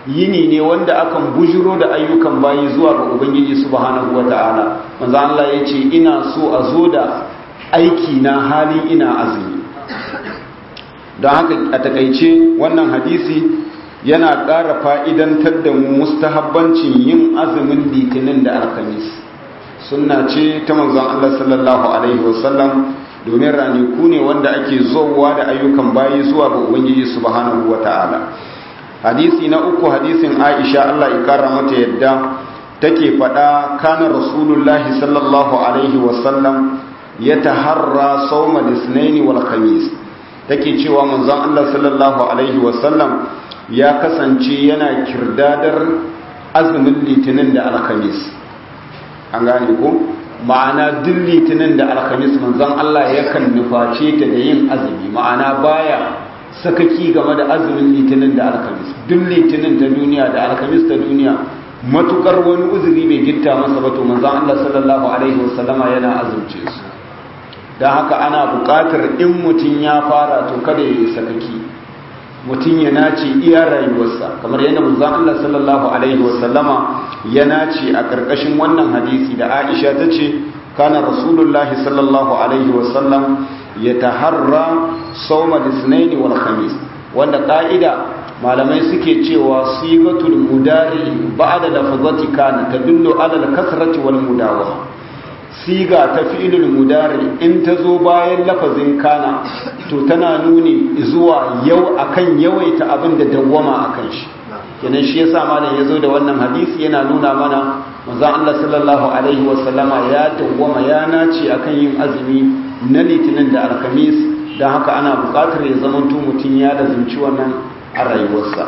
yini ne wanda akan bujiro da ayyukan bayi zuwa ga ubangiji subhanahu wata'ala manzo Allah ya ce ina so a zo da aiki na hali ina azumi don haka a takaice wannan hadisi yana ƙara fa'idantar da mu mustahabbancin yin azumin litinin da alkamis sunna ce ta manzon Allah sallallahu alaihi wasallam domin ranaku ne wanda ake zowa da ayyukan bayi zuwa ga ubangiji subhanahu wata'ala hadisi na uku hadisin aisha Allah ya kara mata yadda take faɗa kana rasulullahi sallallahu alaihi wasallam ya taharra sauma lisnaini wal khamis take cewa manzon Allah sallallahu alaihi wasallam ya kasance yana kirdadar azumin litinin da alkhamis an gane ko ma'ana duk litinin da alkhamis manzon Allah yakan nuface ta da yin azumi ma'ana baya sakaki game da azumin litinin da alkhamis duk litinin ta duniya da alkhamis ta duniya matukar wani uzuri bai gitta masa ba to manzon Allah sallallahu alaihi wasallama yana azumce su dan haka ana buƙatar in mutum ya fara to kada ya yi sakaki mutum ya nace iya rayuwarsa kamar yadda manzon Allah sallallahu alaihi wasallama ya nace a ƙarƙashin wannan hadisi da Aisha ta ce kana rasulullahi sallallahu alaihi wasallam ya taharra sauma lisnaini wal khamis wanda ka'ida malamai suke cewa sigatul mudari ba'da lafazati kana tadullu ala al-kasrati wal mudawama siga ta fi'ilul mudari in ta zo bayan lafazin kana to tana nuni zuwa yau akan yawaita abin da dawwama akan shi kenan shi yasa malam yazo da wannan hadisi yana nuna mana manzo Allah sallallahu alaihi wasallama ya dawwama ya nace akan yin azumi na litinin da alkamis don haka ana buƙatar ya zamanto mutum ya da zumci wannan a rayuwarsa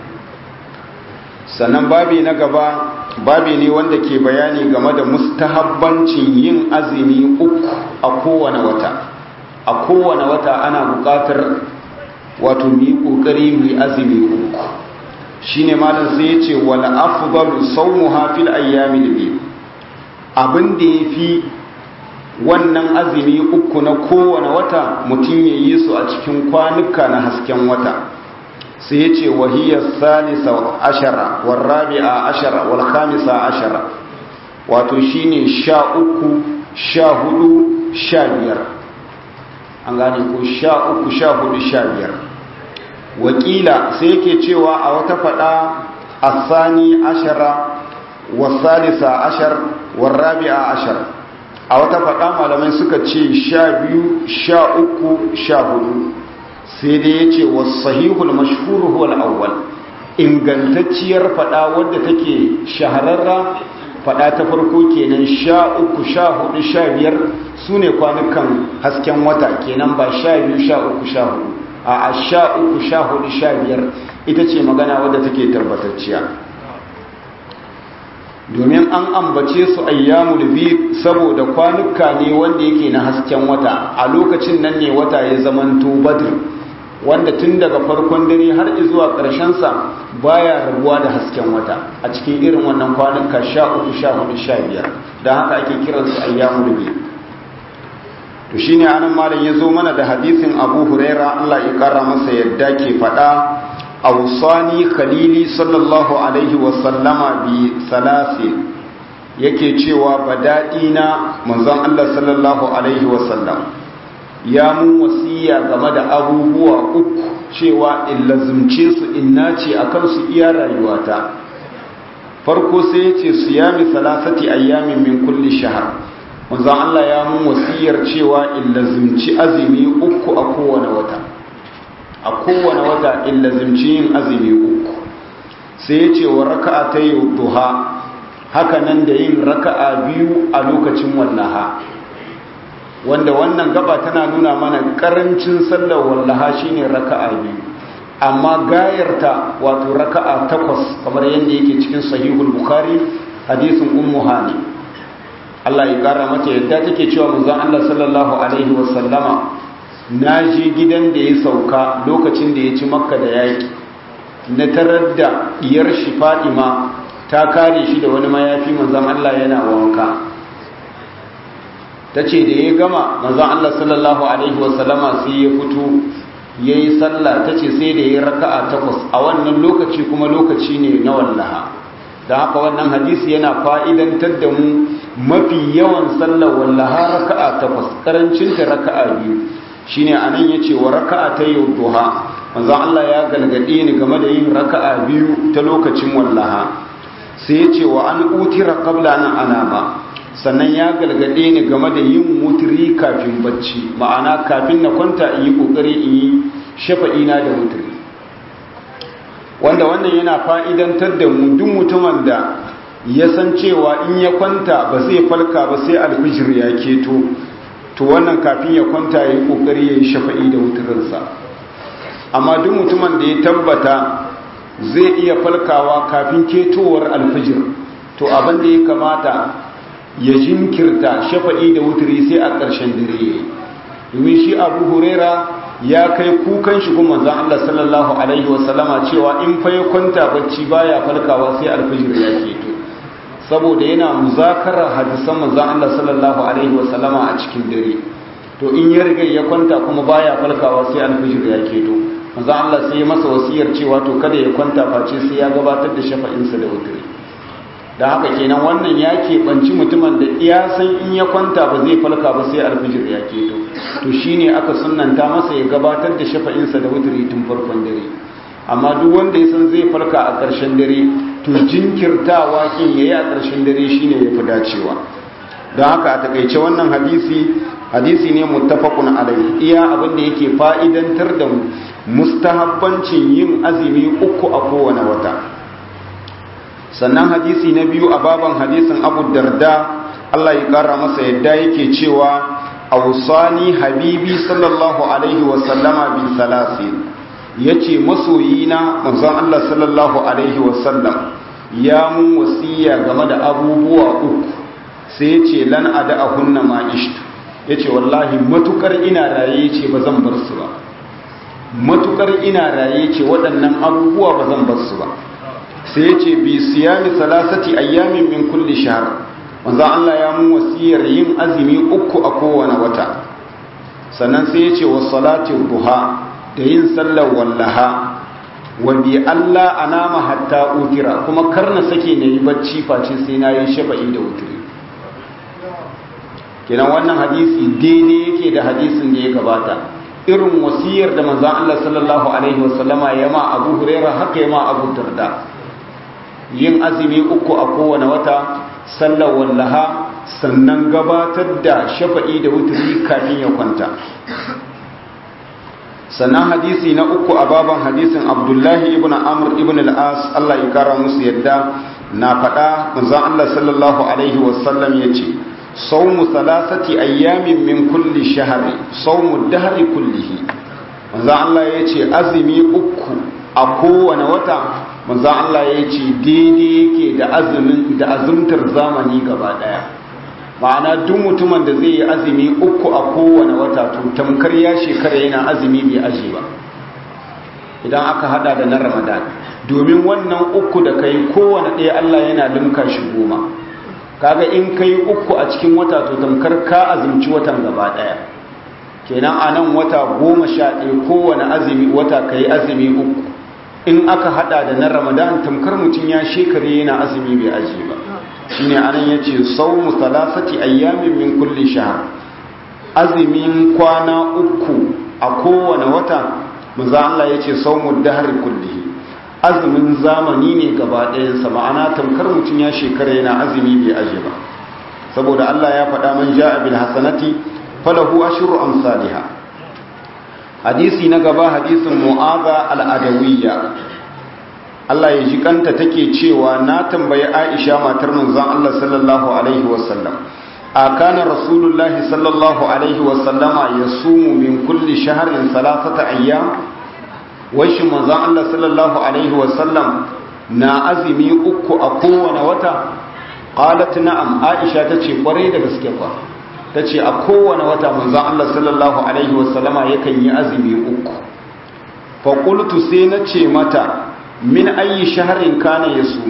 sannan babi na gaba babi ne wanda ke bayani game da mustahabbancin yin azumi uku a kowane wata a kowane wata ana buƙatar wato mu yi ƙoƙari mu yi azumi uku shine malam sai ya ce wal afdalu sawmuha fil ayyamin biyu abin da yafi wannan azumi uku na kowane wata mutum ya yi su a cikin kwanuka na hasken wata sai ya ce wahiyar salisa ashara warrabi'a ashara wal khamisa ashara wato shine sha uku sha hudu sha biyar an gane ko sha uku sha hudu sha biyar wakila sai yake cewa a wata fada asani ashara wasalisa ashar warrabi'a ashara a wata faɗa malamai suka ce sha biyu sha uku sha hudu sai dai ya ce wasahihul mashhuru huwal awwal ingantacciyar faɗa wadda take shahararra faɗa ta farko kenan sha uku sha hudu sha biyar su ne kwanukan hasken wata kenan ba sha biyu sha uku sha hudu a sha uku sha hudu sha biyar ita ce magana wadda take tabbatacciya domin an ambace su ayyamul bid saboda kwanuka ne wanda yake na hasken wata a lokacin nan ne wata ya zamanto badr wanda tun daga farkon dare har zuwa ƙarshen sa baya rabuwa da hasken wata a cikin irin wannan kwanuka 13 14 15 dan haka ake kiran su ayyamul bid to shine anan malam yazo mana da hadisin Abu Huraira Allah ya kara masa yadda ke fada awsani khalili sallallahu alaihi wasallama bi salasin yake cewa badadina manzon Allah sallallahu alaihi wasallam ya mun wasiya game da abubuwa uku cewa in lazumce su in nace akan su iya rayuwata farko sai ya ce siyami salasati ayyamin min kulli shahr manzon Allah ya mun wasiyar cewa in lazumci azumi uku a kowane wata a kowane wata in lazimci yin azumi uku sai ya ce wa raka'a ta yi duha haka nan da yin raka'a biyu a lokacin wallaha wanda wannan gaba tana nuna mana karancin sallar wallaha shine raka'a biyu amma gayarta wato raka'a takwas kamar yadda yake cikin sahihul bukhari hadisin ummu hani Allah ya kara mata yadda take cewa manzon Allah sallallahu alaihi wasallama na je gidan da ya sauka lokacin da ya ci makka da yaƙi na tarar da diyar shi fadima ta kare shi da wani mayafi manzan Allah yana wanka ta ce da ya gama manzan Allah sallallahu Alaihi wasallama sai ya fito ya yi sallah ta ce sai da ya yi raka'a takwas a wannan lokaci kuma lokaci ne na wallaha da haka wannan hadisi yana fa'idantar da mu mafi yawan sallar wallaha raka'a takwas karancinta raka'a biyu shine anan yace wa raka'a ta duha manzo Allah ya galgade ni game da yin raka'a biyu ta lokacin wallaha sai yace wa an utira qabla an anama sannan ya galgade ni game da yin mutri kafin bacci ma'ana kafin na kwanta in yi kokari in yi shafa'ina da mutri wanda wannan yana fa'idantar da mu duk mutumin da ya san cewa in ya kwanta ba zai falka ba sai alfijir ya keto to wannan kafin ya kwanta ya yi kokari ya yi shafa'i da wuturinsa amma duk mutumin da ya tabbata zai iya falkawa kafin ketowar alfijir to abin da ya kamata ya jinkirta shafa'i da wuturi sai a ƙarshen dare domin shi abu huraira ya kai kukan shi kuma zan Allah sallallahu alaihi wasallama cewa in fa ya kwanta bacci baya falkawa sai alfijir ya keto saboda yana muzakarar hadisan manzon Allah sallallahu alaihi wasallama a cikin dare to in ya riga ya kwanta kuma baya falkawa sai alfijir ya keto manzon Allah sai ya masa wasiyar cewa to kada ya kwanta face sai ya gabatar da shafa'insa da wuturi da haka kenan wannan ya keɓanci mutumin da ya san in ya kwanta ba zai falka ba sai alfijir ya keto to shine aka sunanta masa ya gabatar da shafa'insa da wuturi tun farkon dare amma duk wanda ya san zai farka a ƙarshen dare to jinkirtawa kin yayi a ƙarshen dare shine yafi dacewa don haka a takaice wannan hadisi hadisi ne muttafaqun alai iya abin da yake fa'idantar da mu mustahabbancin yin azumi uku a kowane wata sannan hadisi na biyu a baban hadisin Abu Darda Allah ya kara masa yadda yake cewa awsani habibi sallallahu alaihi wa sallama bi salasin yace masoyina manzon Allah sallallahu alaihi wa sallam ya mun wasiya game da abubuwa uku sai yace lan ada hunna ma ishtu yace wallahi matukar ina raye yace ba zan bar su ba matukar ina raye yace waɗannan abubuwa ba zan bar su ba sai yace bi siyami salasati ayyamin min kulli shahr manzo Allah ya mun wasiyar yin azumi uku a kowane wata sannan sai yace was salati duha da yin sallar wallaha wa bi Allah anama hatta utira kuma karna sake nayi bacci face sai na yi shafa'i da wutiri kenan wannan hadisi daidai yake da hadisin da ya gabata irin wasiyar da manzon Allah sallallahu alaihi wasallama ya ma Abu Hurairah haka ya ma Abu Darda yin azumi uku a kowane wata sallar wallaha sannan gabatar da shafa'i da wuturi kafin ya kwanta sannan hadisi na uku a baban hadisin abdullahi ibn amr ibn al-as Allah ya kara musu yadda na faɗa manzon Allah sallallahu alaihi wasallam ya ce saumu salasati ayyamin min kulli shahri saumu dahri kullihi manzon Allah ya ce azumi uku a kowane wata manzan Allah ya ce daidai yake da azumin da azumtar zamani gaba daya ma'ana duk mutumin da zai yi azumi uku a kowane wata to tamkar ya shekara yana azumi bai aji ba idan aka hada da na ramadan domin wannan uku da kai kowane ɗaya Allah yana limka shi goma kaga in kai uku a cikin wata to tamkar ka azumci watan gaba daya kenan a nan wata goma sha ɗaya kowane azumi wata kai azumi uku in aka hada da na ramadan tamkar mutum ya shekare yana azumi bai aji ba shine anan yace sawmu salasati ayyamin min kulli shahr azumin kwana uku a kowane wata manzo Allah yace sawmu dahri kullihi azumin zamani ne gaba ɗayan sa ma'ana tamkar mutum ya shekara yana azumi bai aji ba saboda Allah ya faɗa man ja'a bil hasanati falahu ashru amsalha hadisi na gaba hadisin mu'aza al'adawiyya Allah ya ji kanta take cewa na tambayi Aisha matar manzon Allah sallallahu alaihi wasallam a kana rasulullahi sallallahu alaihi wasallama yasumu min kulli shahrin salasata ayyam wai shi manzon Allah sallallahu alaihi wasallam na azumi uku a kowane wata qalat na'am Aisha tace kwarai da gaske fa ta ce a kowane wata manzan Allah sallallahu Alaihi wasallama yakan yi azumi uku faƙultu sai na ce mata min ayi shaharin kana ya su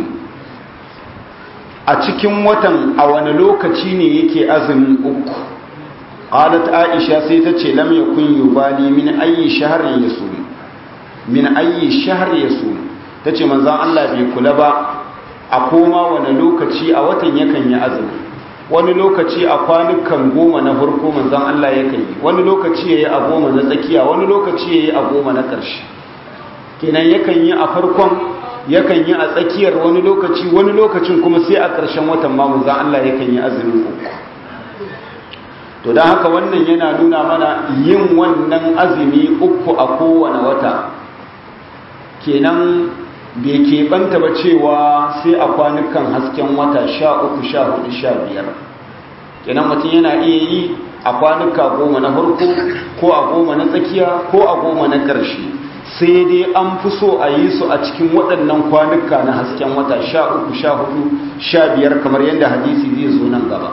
a cikin watan a wani lokaci ne yake azumin uku qalat aisha sai ta ce lam yakun yubali min ayyi shahrin yasum min ayyi shahr yasum tace manzon Allah bai kula ba a koma wani lokaci a watan yakan yi azumi wani lokaci a kwanukan goma na farko manzon Allah yakan yi wani lokaci yayi a goma na tsakiya wani lokaci yayi a goma na ƙarshe kenan yakan yi a farkon yakan yi a tsakiyar wani lokaci wani lokacin kuma sai a ƙarshen watan ma manzon Allah yakan yi azumin uku to don haka wannan yana nuna mana yin wannan azumi uku a kowane wata kenan bai keɓanta ba cewa sai a kwanukan hasken wata sha uku sha hudu sha biyar kenan mutum yana iya yi a kwanuka goma na farko ko a goma na tsakiya ko a goma na ƙarshe sai dai an fi so a yi su a cikin waɗannan kwanuka na hasken wata sha uku sha hudu sha biyar kamar yadda hadisi zai zo nan gaba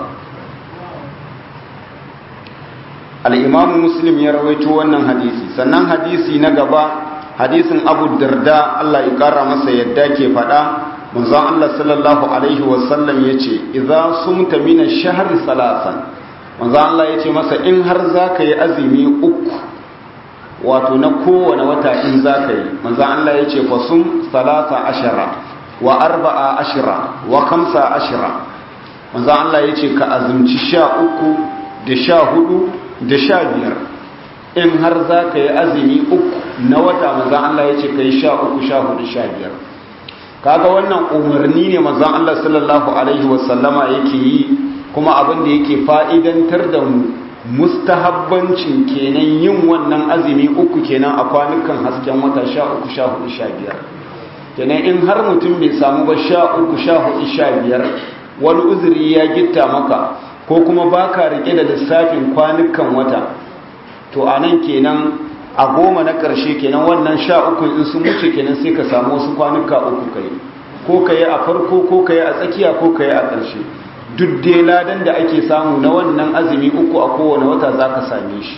al'imamu muslim ya rawaito wannan hadisi sannan hadisi na gaba hadisin abu darda Allah ya kara masa yadda ke faɗa manzon Allah sallallahu alaihi wasallam ya ce idza sumta min ash-shahr salasan manzon Allah ya ce masa in har zaka yi azumi uku wato na kowane wata in zaka yi manzon Allah ya ce fa sum salasa ashara wa arba'a ashara wa khamsa ashara manzon Allah ya ce ka azumci sha uku da sha hudu da sha biyar in har za ka yi azumi uku na wata mazan Allah ya ce ka yi sha uku sha hudu sha biyar kaga wannan umarni ne mazan Allah sallallahu Alaihi wasallama yake yi kuma abin da yake fa'idantar da mu mustahabbancin kenan yin wannan azumi uku kenan a kwanukan hasken wata sha uku sha hudu sha biyar kenan in har mutum bai samu ba sha uku sha hudu sha biyar wani uzuri ya gitta maka ko kuma baka rike da lissafin kwanukan wata to a nan kenan a goma na ƙarshe kenan wannan sha uku in sun wuce kenan sai ka samu wasu kwanuka uku kai ko ka yi a farko ko ka yi a tsakiya ko ka yi a ƙarshe duk dai ladan da ake samu na wannan azumi uku a kowane wata za ka same shi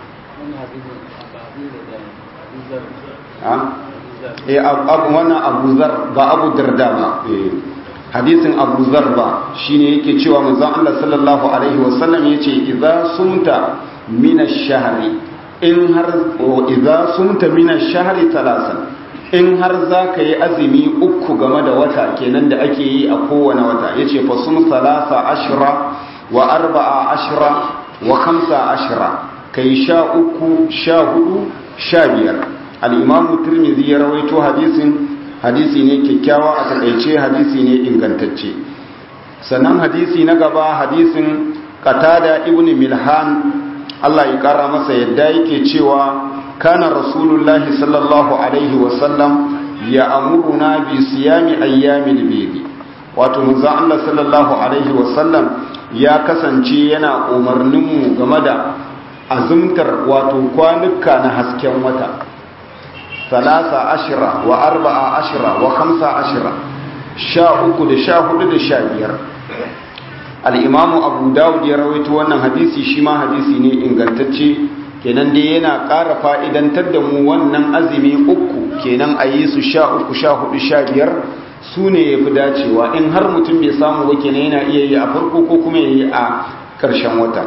wannan abu zar ba abu darda ba hadisin abu zar ba shine yake cewa manzon Allah sallallahu alaihi wasallam yace idza sumta min ash-shahri in har idza sumta min ash-shahri talasan in har zaka yi azumi uku game da wata kenan da ake yi a kowane wata yace fa sum salasa ashra wa arba'a ashra wa khamsa ashra kai sha uku sha hudu sha biyar al-imam tirmidhi ya rawaito hadisin hadisi ne kyakkyawa a takaice hadisi ne ingantacce sannan hadisi na gaba hadisin qatada ibn milhan Allah ya kara masa yadda yake cewa kana rasulullahi sallallahu alaihi wasallam ya amuruna bi siyami ayyamil bidi wato manzo Allah sallallahu alaihi wasallam ya kasance yana umarnin mu game da azumtar wato kwanuka na hasken wata salasa ashira wa arba'a ashira wa khamsa ashira sha uku da sha hudu da sha biyar al'imamu abu dawud ya rawaito wannan hadisi shi ma hadisi ne ingantacce kenan dai yana ƙara fa'idantar da mu wannan azumi uku kenan a yi su sha uku sha hudu sha biyar su ne ya fi dacewa in har mutum bai samu ba kenan yana iya yi a farko ko kuma ya yi a ƙarshen wata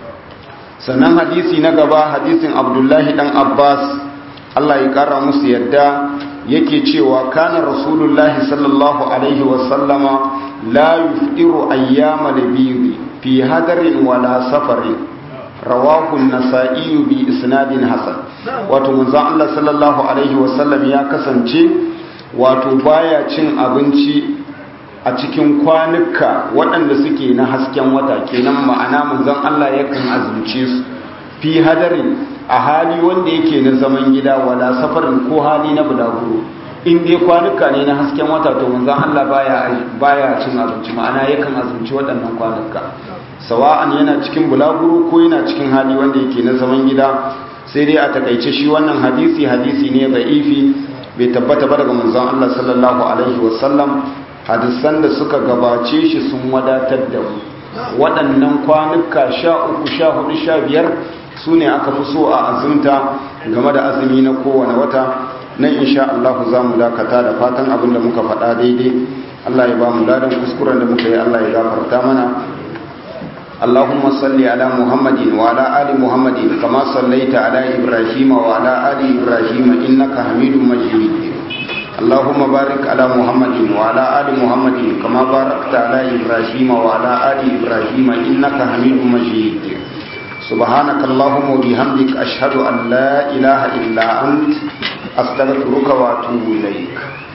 sannan hadisi na gaba hadisin abdullahi dan abbas allah ya ƙara musu yadda yake cewa kana rasulullahi sallallahu alaihi wasallama la yufdiru ayyama labiri fi hadarin wala safarin rawahu nasa'i bi isnadin hasan wato manzo Allah sallallahu alaihi wasallam ya kasance wato baya cin abinci a cikin kwanuka waɗanda suke na hasken wata kenan ma'ana manzon Allah yakan azumce su fi hadarin a hali wanda yake na zaman gida wala safarin ko hali na bulaguro in dai kwanuka ne na hasken wata to manzon Allah baya baya cin abinci ma'ana yakan azumci waɗannan kwanuka sawa'an yana cikin bulaguro ko yana cikin hali wanda yake na zaman gida sai dai a takaice shi wannan hadisi hadisi ne da'ifi bai tabbata ba daga manzon Allah sallallahu alaihi wasallam hadisan da suka gabace shi sun wadatar da mu waɗannan kwanuka sha uku sha hudu sha biyar su ne aka fi so a azumta game da azumi na kowane wata nan insha Allah za mu dakata da fatan abin da muka faɗa daidai Allah ya ba mu ladan kuskuren da muka yi Allah ya gafarta mana اللهم صل على محمد وعلى آل محمد كما صليت على إبراهيم وعلى آل إبراهيم إنك حميد مجيد اللهم بارك على محمد وعلى آل محمد كما باركت على إبراهيم وعلى آل إبراهيم إنك حميد مجيد سبحانك اللهم وبحمدك أشهد أن لا إله إلا أنت أستغفرك وأتوب إليك